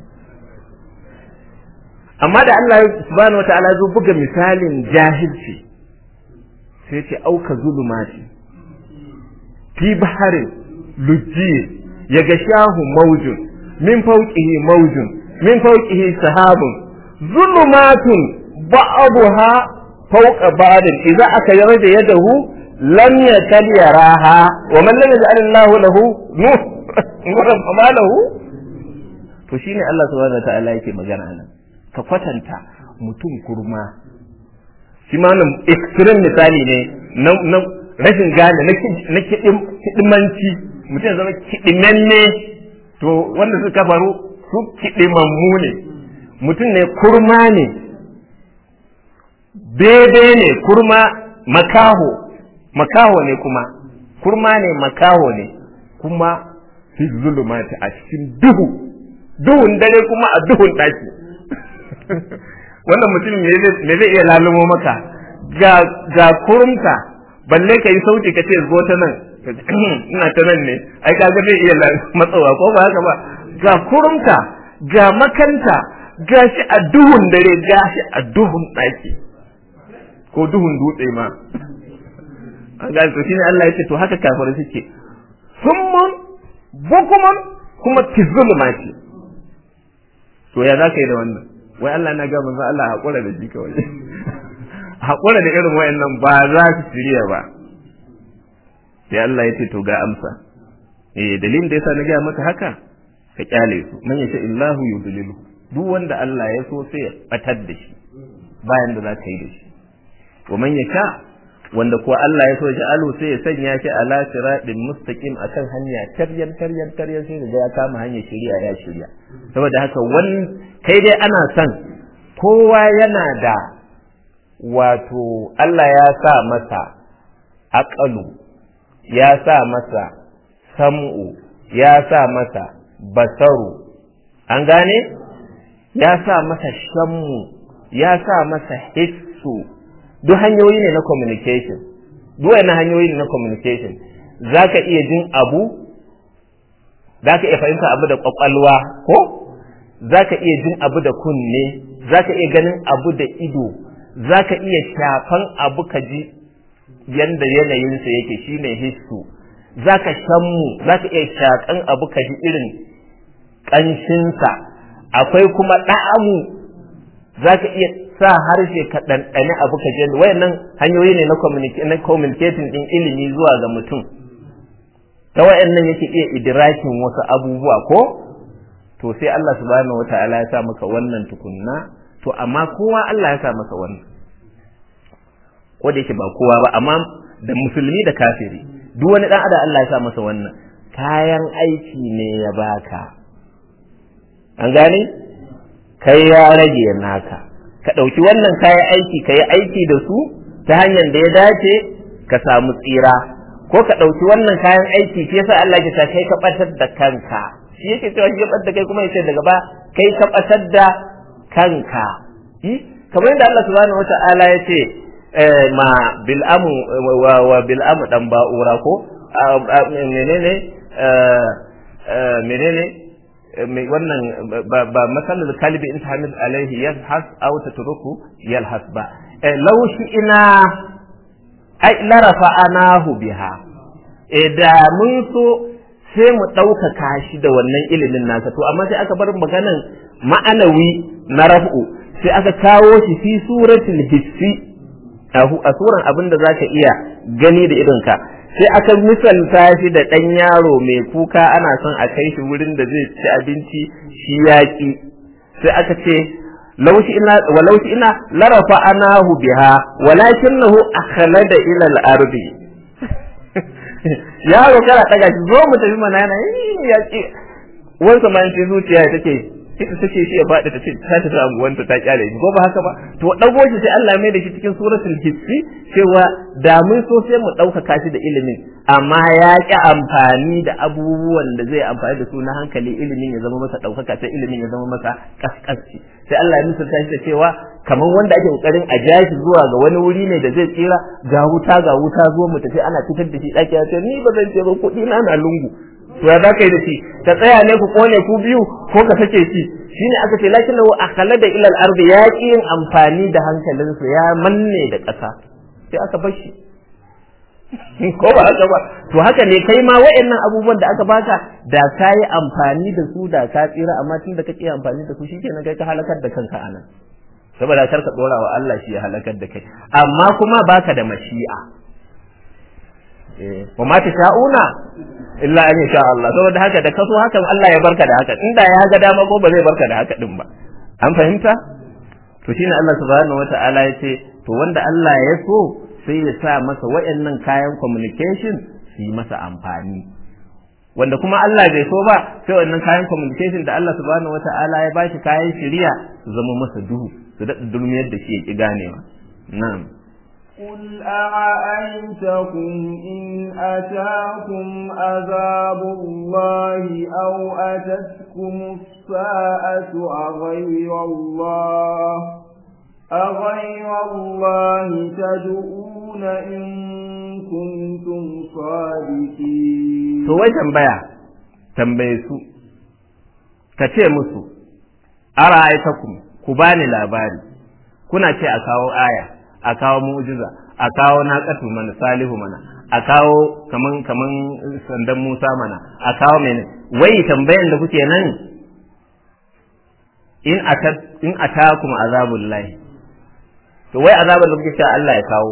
amma da Allah subhanahu wataala zo buga misalin jahilci sai ce auka zulumati fi baharin lujji ya ga shahu maujun min fauqihi maujun min fauqihi sahabun zulumatun ba'daha fawqa ba'din idza aka yarda yadahu lam yakal yaraha wa man lam yaj'al Allahu lahu nur nuran fama lahu to shine Allah subhanahu wa ta'ala yake magana nan ka kwatanta mutum kurma shi ma nan extreme misali ne na rashin gane na kidimanci mutum zama kidimanne to wanda suka faru su kidimammu ne mutum ne kurma ne daidai ne kurma makaho makaho ne kuma kurma ne makaho ne kuma fi zulumati a cikin duhu duhun dare kuma a duhun ɗaki wannan mutum me zai iya lalumo maka ga kurumta balle ka yi sauti ka ce zo ta nan ina ta nan ne ai kaga zai iya matsawa ko ba haka ba ga kurumta ga makanta ga shi a duhun dare ga shi a duhun ɗaki ko duhun dutse ma an ga to shine Allah yake to haka kafirai suke summun bukumun kuma tizulmati to ya zaka yi da wannan wai Allah na ga manzo Allah hakura da shi kawai hakura da irin wayannan ba za su shirya ba sai Allah ya ce to ga amsa eh dalilin da yasa na ga maka haka ka kyale su man yace illahu yudlilu duk wanda Allah ya so sai ya batar da shi bayan da za ka yi da shi wa man yasha wanda kuwa Allah ya so ya alu sai ya sanya shi ala siratin mustaqim akan hanya taryan taryan taryan sai da ya kama hanyar shari'a ya shirya saboda haka wani kai dai ana son kowa yana da wato Allah ya sa masa aqalu ya sa masa sam'u ya sa masa basaru an gane ya sa masa shammu ya sa masa hissu duk hanyoyi ne na communication duk wani hanyoyi ne na communication za ka iya jin abu za ka iya fahimta abu da kwakwalwa ko za ka iya jin abu da kunne za ka iya ganin abu da ido za ka iya shafan abu ka ji yanda yanayinsa yake shine hissu za ka shammu za ka iya shakan abu ka ji irin ƙanshinsa akwai kuma ɗa'amu za ka iya sa harshe ka ɗanɗani abu ka je wayannan hanyoyi ne na communicating ɗin ilimi zuwa ga mutum ta wayannan yake iya idrakin wasu abubuwa ko to sai Allah subhanahu wata'ala ya sa maka wannan tukunna to amma kowa Allah ya sa masa wannan ko da yake ba kowa ba amma da musulmi da kafiri duk wani dan adam Allah ya sa masa wannan kayan aiki ne ya baka an gane kai ya rage naka ka ɗauki wannan kayan aiki ka yi aiki da su ta hanyar da ya dace ka samu tsira ko ka ɗauki wannan kayan aiki shi yasa Allah ya kai ka ɓatar da kanka shi yake cewa shi ya ɓatar da kai kuma yace daga ba kai ka ɓatar da kanka kamar yadda Allah subhanahu wata'ala ya ce ma bil'amu wa bil'amu dan ba'ura ko menene menene wannan ba masalar kalbi in hamil alaihi yalhas aw tatruku yalhas ba law shi ina ai larafa anahu biha da mun so sai mu ɗaukaka shi da wannan ilimin nasa to amma sai aka bar maganan ma'anawi na raf'u sai aka kawo shi fi suratul hissi a suran abin da zaka iya gani da idonka sai aka misalta shi da ɗan yaro mai kuka ana son a kai shi wurin da zai ci abinci shi yaƙi sai aka ce laushi ina wa laushi ina larafa anahu biha walakinahu akhlada ila al-ardi yaro kana daga shi zo mu tafi mana yana ya ce wansa ma ce zuciya take ita take shi ya faɗi ta ce ta tafi anguwanta ta kyale shi ko ba haka ba to dago shi sai Allah mai da shi cikin suratul hissi cewa da mun so sai mu ɗaukaka shi da ilimin amma ya ƙi amfani da abubuwan da zai amfani da su na hankali ilimin ya zama masa ɗaukaka sai ilimin ya zama masa kaskasci sai Allah ya misalta shi da cewa kamar wanda ake kokarin a ja shi zuwa ga wani wuri ne da zai tsira ga wuta ga wuta zo mu tafi ana fitar da shi ɗaki ya ce ni ba zan ce ba kuɗi na na lungu to ya za ka yi da shi ka tsaya ne ku kone ku biyu ko ka sake shi shine aka ce lakin lahu akhlada ila al-ardi ya ki yin amfani da hankalinsa ya manne da ƙasa sai aka bar shi ko ba haka ba to haka ne kai ma wa'annan abubuwan da aka baka da ka yi amfani da su da ka tsira amma tun da kake amfani da su shikenan kai ka halakar da kanka anan saboda kar ka dora wa Allah shi ya halakar da kai amma kuma baka da mashi'a wa ma sha'una illa an sha Allah saboda haka da kaso hakan Allah ya barka da haka inda ya ga dama ko ba zai barka da haka din ba an fahimta to shine Allah subhanahu wata'ala ya ce to wanda Allah ya so sai ya sa masa wayannan kayan communication su yi masa amfani wanda kuma Allah bai so ba sai wannan kayan communication da Allah subhanahu wata'ala ya bashi kayan shiriya su zama masa duhu su daɗa dulmiyar da shi ya ki ganewa na'am قل أرأيتكم إن أتاكم عذاب الله أو أتتكم الساعة أغير الله أغير الله تدعون إن كنتم صادقين to wai tambaya tambaye su ka ce musu ara'aytakum ku bani labari kuna ce a kawo aya a kawo mu'jiza a kawo naqatu mana salihu mana a kawo kaman kaman sandan Musa mana a kawo mene wai tambayan da kuke nan in atat in atakum azabul lahi to wai azabar da kuke cewa Allah ya kawo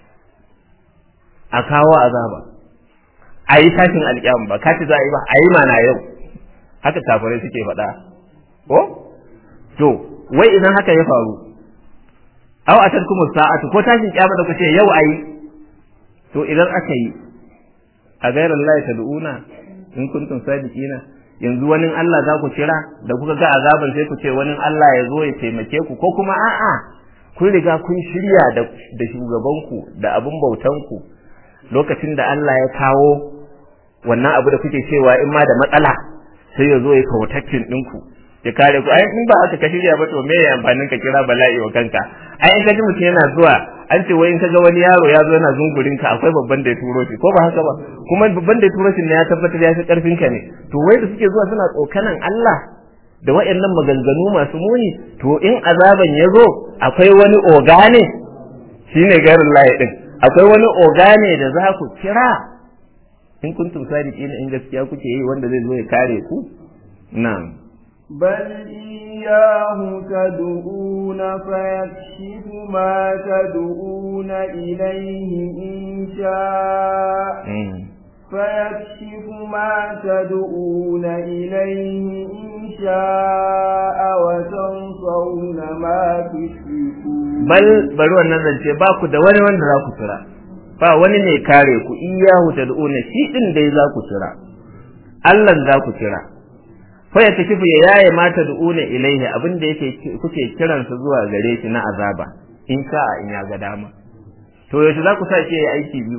a kawo azaba a yi tashin alƙiyama ba kaci za a yi ba a yi mana yau haka kafirai suke faɗa ko to wai idan haka ya faru aw atatkum sa'atu ko tashin kiyama da kuce yau ayi to idan aka yi a gairar Allah tad'una in kuntum sadiqina yanzu wani Allah za ku kira da kuka ga azaban sai ku ce wani Allah ya zo ya taimake ku ko kuma a'a kun riga kun shirya da da shugabanku da abun bautanku lokacin da Allah ya kawo wannan abu da kuke cewa in ma da matsala sai ya zo ya kawataccin ɗinku ya kare ku ai in ba aka ka shirya ba to me ya amfanin ka kira bala'i wa kanka ai in ka ji mutum yana zuwa an ce wai in ka ga wani yaro ya zo yana zungurin ka akwai babban da ya turo shi ko ba haka ba kuma babban da ya turo shi ne ya tabbatar ya fi karfin ka ne to wai da suke zuwa suna tsokanan Allah da waɗannan maganganu masu muni to in azaban ya zo akwai wani oga ne shine garin layi din akwai wani oga ne da za ku kira in kuntum sadiqina in gaskiya kuke yi wanda zai zo ya kare ku na'am بل إياه تدعون فيكشف ما تدعون إليه إن شاء فيكشف ما تدعون إليه إن شاء وتنصون ما تشركون bal bari wannan zance ba ku da wani wanda za ku tura ba wani ne kare ku iyahu tad'una shi din dai za ku tura Allah za ku kira fa ya takifu ya yaye mata du'una ilaihi abin da yake kuke kiransa zuwa gare shi na azaba in sha'a in ya ga dama to yaushe za ku sa shi yayi aiki biyu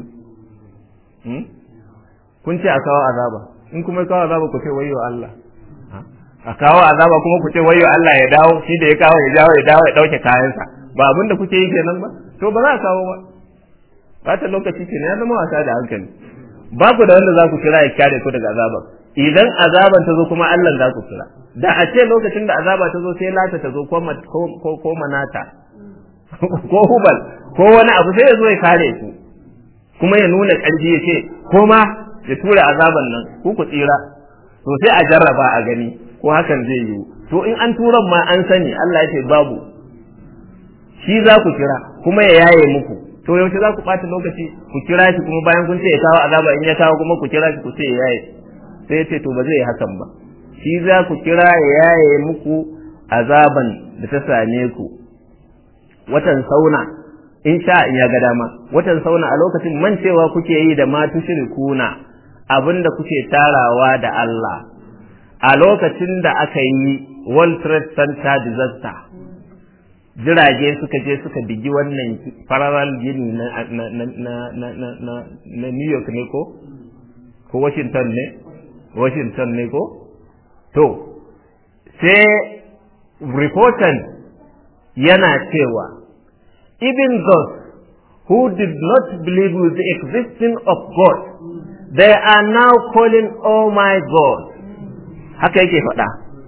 kun ce a kawo azaba in kuma kawo azaba ku ce wayyo Allah a kawo azaba kuma ku ce wayyo Allah ya dawo shi da ya kawo ya dawo ya dawo ya dauke kayansa ba abin da kuke yi kenan ba to ba za a kawo ba bata lokaci kenan ya zama wasa da hankali ba ku da wanda za ku kira ya kare ku daga azaba idan azaban ta zo kuma Allah za ku kira da a ce lokacin da azaba ta zo sai lata ta zo ko ko manata ko hubal ko wani abu sai ya zo ya kare ku kuma ya nuna ƙarfi ya ce ko ma ya tura azaban nan ku ku tsira to sai a jarraba a gani ko hakan zai yiwu to in an turan ma an sani Allah ya ce babu shi za ku kira kuma ya yaye muku to yaushe za ku ɓata lokaci ku kira shi kuma bayan kun ce ya kawo azaba in ya kawo kuma ku kira shi ku ce ya yaye sai ya ce to ba zai yi hakan ba shi za ku kira ya yaye muku azaban da ta same ku watan sauna in sha in ya ga dama watan sauna a lokacin mancewa kuke yi da ma tushrikuna abinda kuke tarawa da Allah a lokacin da aka yi World Trade Center disaster jirage suka je suka bigi wannan fararal gini na na na na na na na New York ne ko ko Washington ne Washington ne ko to sai reporter yana cewa even those who did not believe with the existence of God they are now calling oh my God haka yake faɗa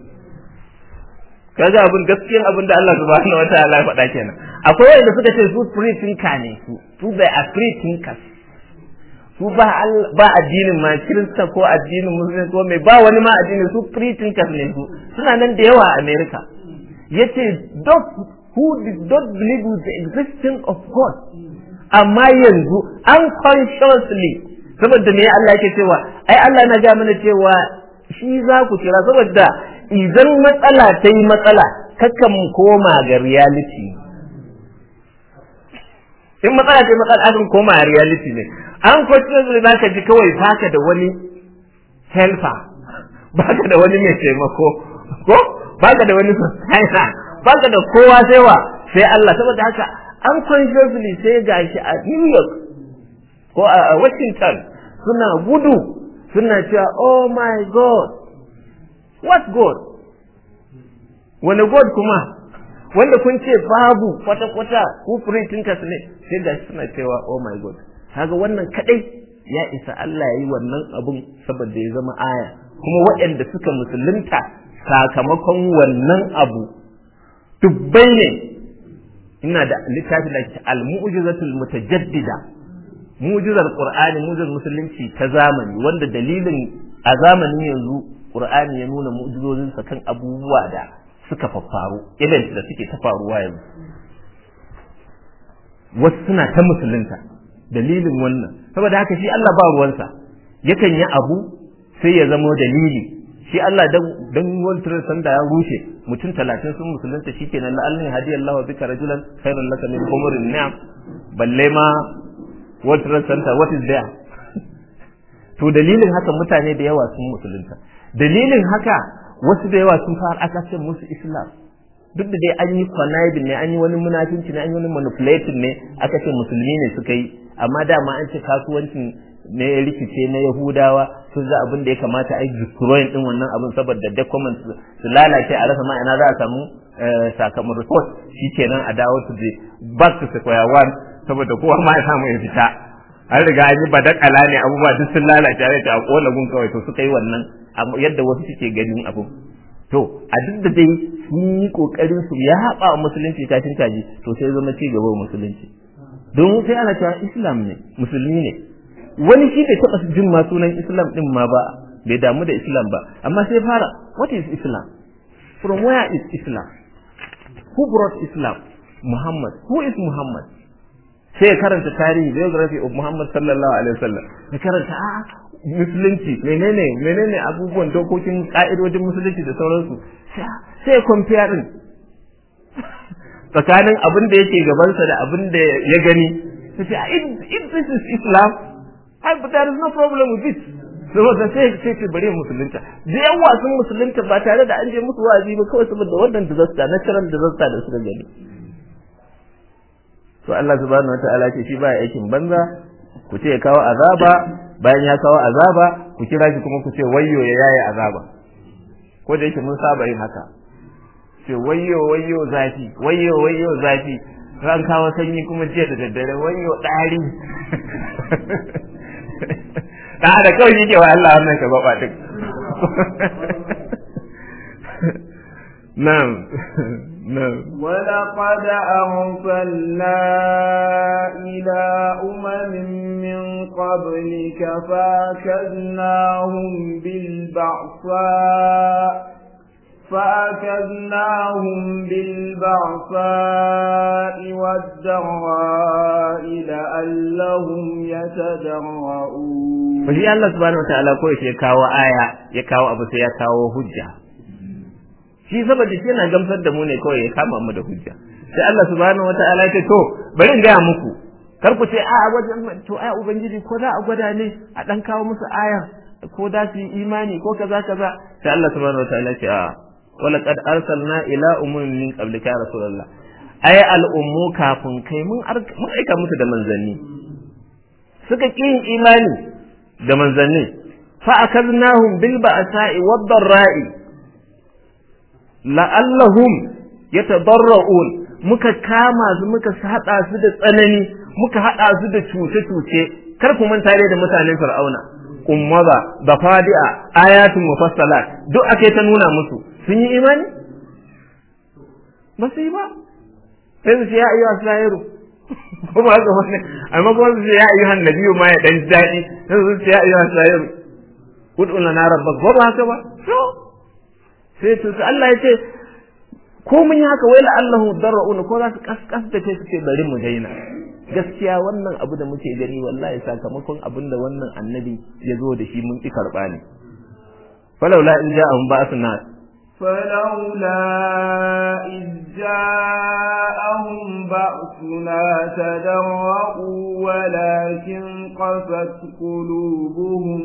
kaga abin gaskiyan abin da Allah subhanahu wataala ya faɗa kenan akwai wanda suka ce su free thinker ne su su they are free thinkers su ba ba addinin ma kirista ko addinin musulmi ko mai ba wani ma addinin su free thinkers ne su suna nan da yawa a America yace those who did not believe with the existence of God amma yanzu unconsciously saboda me Allah yake cewa ai Allah na ga mana cewa shi za ku kira saboda idan matsala ta yi matsala kakan koma ga reality in matsala ta yi matsala akan koma a reality ne unfortunately za ka ji kawai baka da wani helper baka da wani mai taimako ko baka da wani sustainer baka da kowa sai wa sai Allah saboda haka unconsciously sai gashi a New York ko a Washington suna gudu suna cewa oh my god what god wani god kuma wanda kun ce babu kwata-kwata ku tinkas ne sai gashi suna cewa oh my god kaga wannan kadai ya isa Allah ya yi wannan abun saboda ya zama aya kuma waɗanda suka musulunta sakamakon wannan abu dubbai ne ina da littafi da ke al-mu'jizatul mutajaddida mu'jizar qur'ani mu'jizar musulunci ta zamani wanda dalilin a zamanin yanzu qur'ani ya nuna mu'jizozin sa kan abubuwa da suka faffaru event da suke ta faruwa yanzu wasu suna ta musulunta dalilin wannan saboda haka shi Allah ba ruwansa yakan yi abu sai ya zama dalili shi Allah dan dan World Trade Center ya rushe mutum talatin sun musulunta shikenan la Allah hadiyallahu bika rajulan khairun laka min umurin ni'am balle ma World Trade Center what is there to dalilin haka mutane da yawa sun musulunta dalilin haka wasu da yawa sun fara aka ce musu Islam duk da dai an yi conniving ne an yi wani munafinci ne an yi wani manipulating ne aka ce musulmi ne suka yi amma dama an ce kasuwancin ne ya rikice na Yahudawa sun za abin da ya kamata a yi destroying din wannan abin saboda documents su lalace a rasa ma'ana za a samu sakamakon report shikenan a dawo to the back to square one saboda kowa ma ya samu ya fita an riga an yi badakala ne abubuwa duk sun lalace a a kola gun kawai to suka yi wannan yadda wasu suke ganin abu to a duk da dai sun yi kokarin su ya haɓa wa musulunci kashin kaji to sai zama ci gaba wa musulunci don sai ana cewa islam ne musulmi ne wani shi bai taɓa jin ma sunan islam din ma ba bai damu da islam ba amma sai fara what is islam from where is islam who brought islam muhammad who is muhammad sai ya karanta tarihi biography of muhammad sallallahu alaihi wasallam ya karanta a musulunci menene menene abubuwan dokokin ka'idodin musulunci da sauransu sai compare din tsakanin abin da yake gabansa da abin da ya gani sai if this is islam I, but there is no problem with it saboda sai sai ce bari musulunta da yawa sun musulunta ba tare da an je musu wa'azi ba kawai saboda wannan disaster natural disaster da suka gani to Allah subhanahu wataala ce shi baya aikin banza ku ce ya kawo azaba bayan ya kawo azaba ku kira shi kuma ku ce wayyo ya yaye azaba ko da yake mun saba yin haka ce wayyo wayyo zafi wayyo wayyo zafi ran kawo sanyi kuma jiya da daddare wayyo ɗari da da kawai yake wa Allah wannan ka baba duk na'am na'am ولقد أرسلنا إلى أمم من قبلك فأخذناهم بالبعصاء فأخذناهم بالبعصاء والضراء لعلهم يتضرعون Fashi Allah subhanahu wa ta'ala ko ya kawo aya ya kawo abu sai ya kawo hujja. Shi saboda shi yana gamsar da mu ne kawai ya kama mu da hujja. Sai Allah subhanahu wa ta'ala ya ce to bari in gaya muku kar ku ce a wajen to aya ubangiji ko za a gwada ne a dan kawo musu aya ko za su yi imani ko kaza kaza sai Allah subhanahu wa ta'ala ya ce a ولقد أرسلنا إلى أمم من قبلك يا رسول الله أي الأمو كافن كي من من أيكا musu da manzanni suka ƙi yin imani da manzanni fa akaznahum bil ba'sa'i wad dharra'i la'allahum yatadarra'un muka kama su muka hada su da tsanani muka hada su da cuce-cuce kar ku manta da mutanen fir'auna ummaza da fadi'a ayatun mufassalat duk ake ta nuna musu sun yi imani ba su yi ba sai su ce ya ayyuha sahiru ko ba haka wani amma kuma su ce ya ayyuha nabiyu ma ya dan daɗi sai su ce ya ayyuha sahiru ud'u lana rabbak ko ba haka ba to sai su Allah ya ce ko mun yi haka wai la'allahu darra'una ko za su kaskas da kai su ce bari mu daina gaskiya wannan abu da muke gani wallahi sakamakon abin da wannan annabi ya zo da shi mun ki karɓa ne falaula in ja'ahum ba'athuna فلولا إذ جاءهم بأسنا تدرؤوا ولكن قست قلوبهم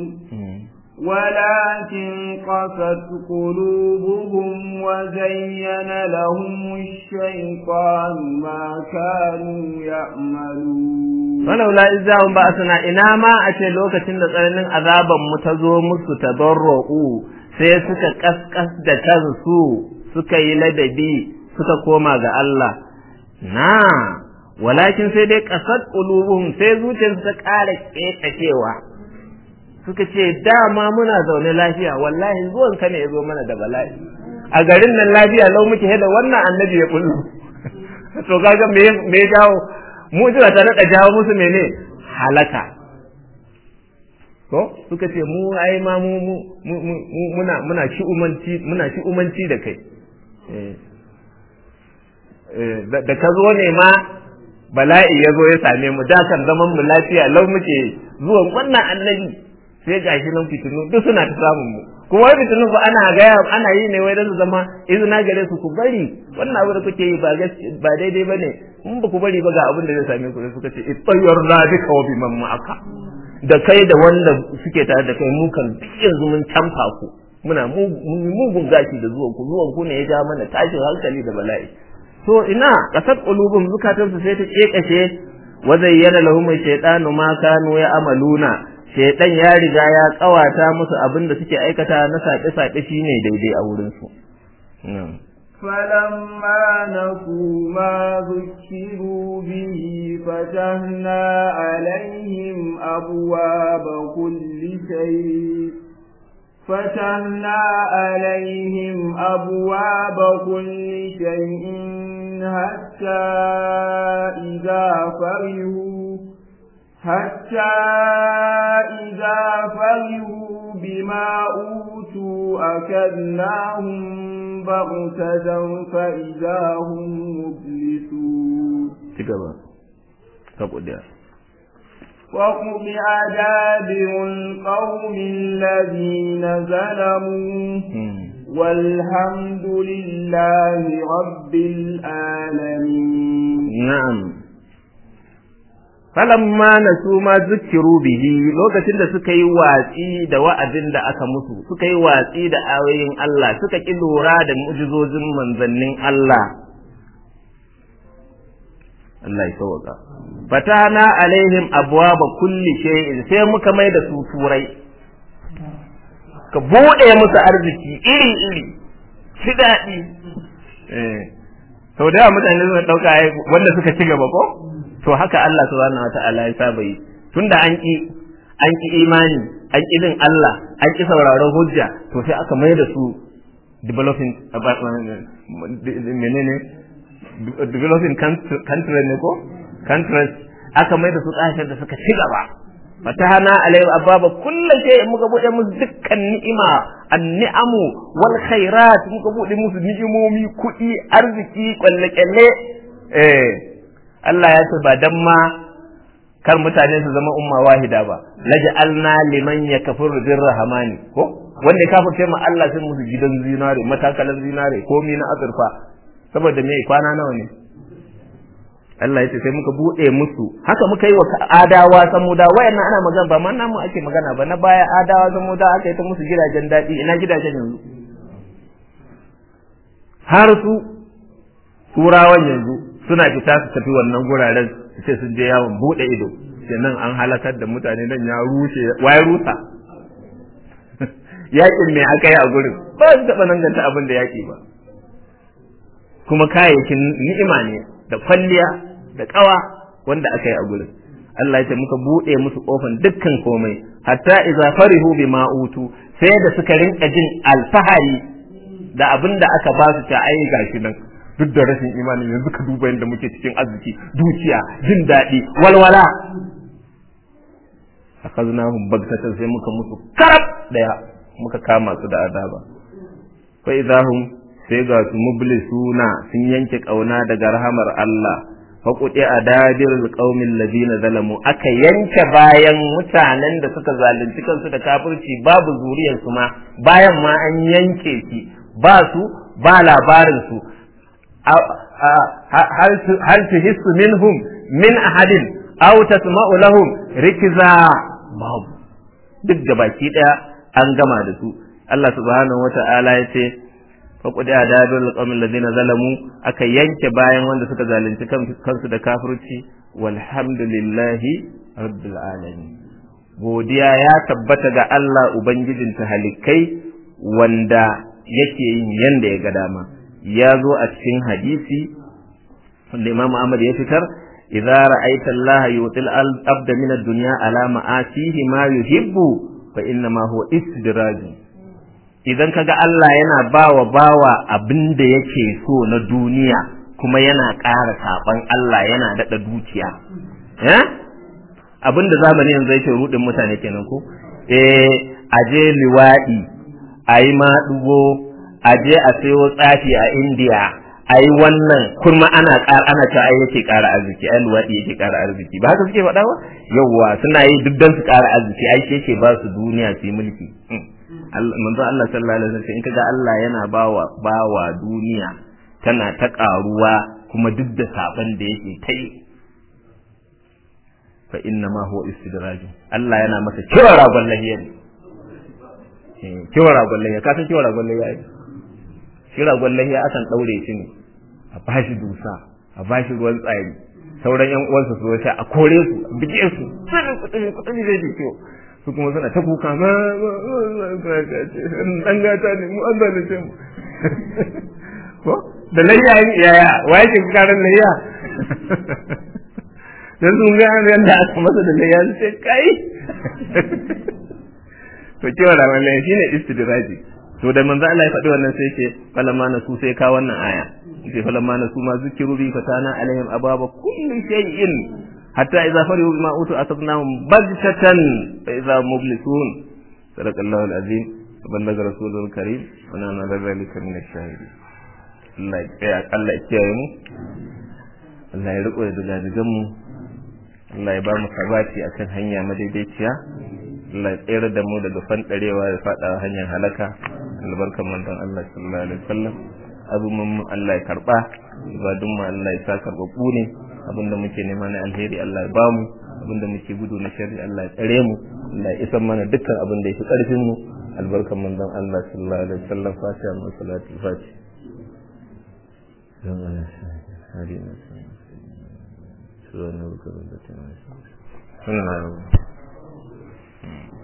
ولكن قست قلوبهم وزين لهم الشيطان ما كانوا يعملون فلولا إذ جاءهم بأسنا إنا ما أتي لوكة tsananin azaban mu ta zo musu tadarra'u sai suka kaskas da kansu suka yi ladabi suka koma ga Allah na walakin sai dai kasat qulubuhum sai zuciyarsu ta ƙara kekacewa suka ce dama muna zaune lafiya wallahi zuwan ka ne ya zo mana da bala'i a garin nan lafiya lau muke da wannan annabi ya kullu to kaga me me jawo mu'jiza ta rika jawo musu mene halaka ko suka ce mu ai ma mu muna muna shi umanci muna shi umanci da kai da ka zo ne ma bala'i ya zo ya same mu da kan zaman mu lafiya lau muke zuwan wannan annabi sai gashi nan fitinu duk suna ta samun mu kuma wai fitinu ba ana gaya ana yi ne wai don su zama izina gare su ku bari wannan abu da kuke yi ba ba daidai bane in ba ku bari ba ga abin da zai same ku suka ce ittayyarna bika wa biman ma'aka da kai da wanda suke tare da kai mu kan yanzu mun canfa ku muna mugun gashi da zuwan ku zuwan ku ne ya ja mana tashin hankali da bala'i to ina kasat qulubum zukatan su sai ta kekashe wa zayyana lahum shaytanu ma kanu ya amaluna shaytan ya riga ya kawata musu abin da suke aikata na saƙe saƙe shine daidai a wurin su فلما نسوا ما ذكروا به فتحنا عليهم أبواب كل شيء فتحنا عليهم أبواب كل شيء حتى إذا فرحوا حتى إذا فرحوا بما أوتوا أكدناهم بغتة فإذا هم مبلسون وقطع دابر القوم الذين ظلموا والحمد لله رب العالمين نعم falamma nasu ma zukiru bihi lokacin da suka yi watsi da wa'azin da aka musu suka yi watsi da ayoyin Allah suka ki lura da mu'jizozin manzannin Allah Allah ya sauka fatana alaihim abwaba kulli shay'in sai muka mai da su turai ka bude musu arziki iri iri shi daɗi eh sau da mutane suka ɗauka wanda suka ci gaba ko to haka Allah subhanahu wata'ala ya saba yi tunda an ki an ki imani an ki bin Allah an ki sauraron hujja to sai aka mai da su developing menene developing country ne ko countries aka mai da su kasashen da suka ci gaba fatahana alayhi ababa kullu shay muka bude musu dukkan ni'ima an-ni'amu wal khairat muka bude musu ni'imomi kuɗi arziki kwalle-kwalle eh Allah ya ce ba dan ma kar mutane su zama umma wahida ba laj'alna liman yakfuru birrahmani ko wanda ya kafirce ma Allah sai musu gidan zinare matakalan zinare komi na azurfa saboda me kwana nawa ne Allah ya ce sai muka bude musu haka muka yi wa adawa samuda wayannan ana magana ba man namu ake magana ba na baya adawa samuda aka yi ta musu gidajen daɗi ina gidajen yanzu har su turawan yanzu suna fita su tafi wannan guraren su ce sun je yawon bude ido sai nan an halakar da mutane nan ya rushe waye rusa yakin me aka yi a gurin ba su taɓa nan ganta abin da yaki ba kuma kayayyakin ni'ima ne da kwalliya da kawa wanda aka yi a gurin Allah ya ce muka buɗe musu kofan dukkan komai hatta idza farihu bima utu sai da suka rinka jin alfahari da abin da aka ba su ta ai gashi nan duk da rashin imani yanzu ka duba yadda muke cikin arziki dukiya jin daɗi walwala akaznahum bagtatan sai muka musu karab daya muka kama su da azaba fa idahum sai ga su mublisuna sun yanke kauna daga rahamar Allah faƙuɗe a dadirul ƙaumin ladina zalamu aka yanke bayan mutanen da suka zalunci kansu da kafirci babu zuriyarsu ma bayan ma an yanke shi ba su ba labarin su hal tuhissu minhum min ahadin aw tasma'u lahum rikza babu duk da baki daya an gama da su Allah subhanahu wata'ala ya ce faƙuɗi a dadon alƙawamin ladina zalamu aka yanke bayan wanda suka zalunci kansu da kafirci walhamdulillahi rabbil alamin godiya ya tabbata ga Allah ubangijin halikai wanda yake yin yanda ya ga dama ya zo a cikin hadisi wanda Imam Ahmad ya fitar idza ra'aita Allah yutil abda min ad-dunya ala ma'asihi ma yuhibbu fa inna ma huwa istidraj idan kaga Allah yana bawa bawa abin da yake so na duniya kuma yana ƙara saban Allah yana daɗa dukiya eh abin da zamani yanzu yake rudin mutane kenan ko eh aje liwaɗi ayi maɗugo aje a sayo tsafi a India ayi wannan kuma ana ƙara ana ta ai yake ƙara arziki ai luwaɗi yake ƙara arziki ba haka suke faɗa ba yawwa suna yi duk don su ƙara arziki ai yake ba su duniya su yi mulki manzo Allah sallallahu alaihi wasallam in kaga Allah yana bawa bawa duniya tana ta karuwa kuma duk da saban da yake ta yi fa inna ma huwa istidraj Allah yana masa kira ragon lahiya ne kira ragon lahiya ka san kira ragon lahiya ne shi ragon lahiya akan daure shi ne a bashi dusa a bashi ruwan tsari sauran yan uwansa su sha a kore su a bige su sai kudin kudin zai ji ciwo su kuma suna ta kuka ma dan gata ne mu an zalunce mu ko da layya yaya waye ke karan layya dan sun ga yanda aka masa da layya sai kai to cewa da wannan shine istidraji to da manzo Allah ya faɗi wannan sai ce falamma na su sai ka wannan aya sai falamma na su ma zikiru bi fatana alaihim ababa kulli shay'in hatta idza farihu bima utu akhadnahum baghtatan fa idza mublisun sadaqallahu alazim بلغ رسوله الكريم ونحن على ذلك من الشاهدين Allah ya Allah ya kiyaye mu Allah ya riko da dagadugan mu Allah ya ba mu sabati akan hanya madaidaiciya Allah ya tsere da mu daga fandarewa ya fada hanyar halaka albarkan manzon Allah sallallahu alaihi wasallam azumin mu Allah ya karba ibadun mu Allah ya sa karbabu ne abinda muke nema na alheri Allah ya ba mu abinda muke gudu na sharri Allah ya tsare mu Allah ya isar mana dukkan abin da yake karfin mu albarkan manzon Allah sallallahu alaihi wasallam fatiha wa salatul fatiha سبحان ربك رب العزة عما يصفون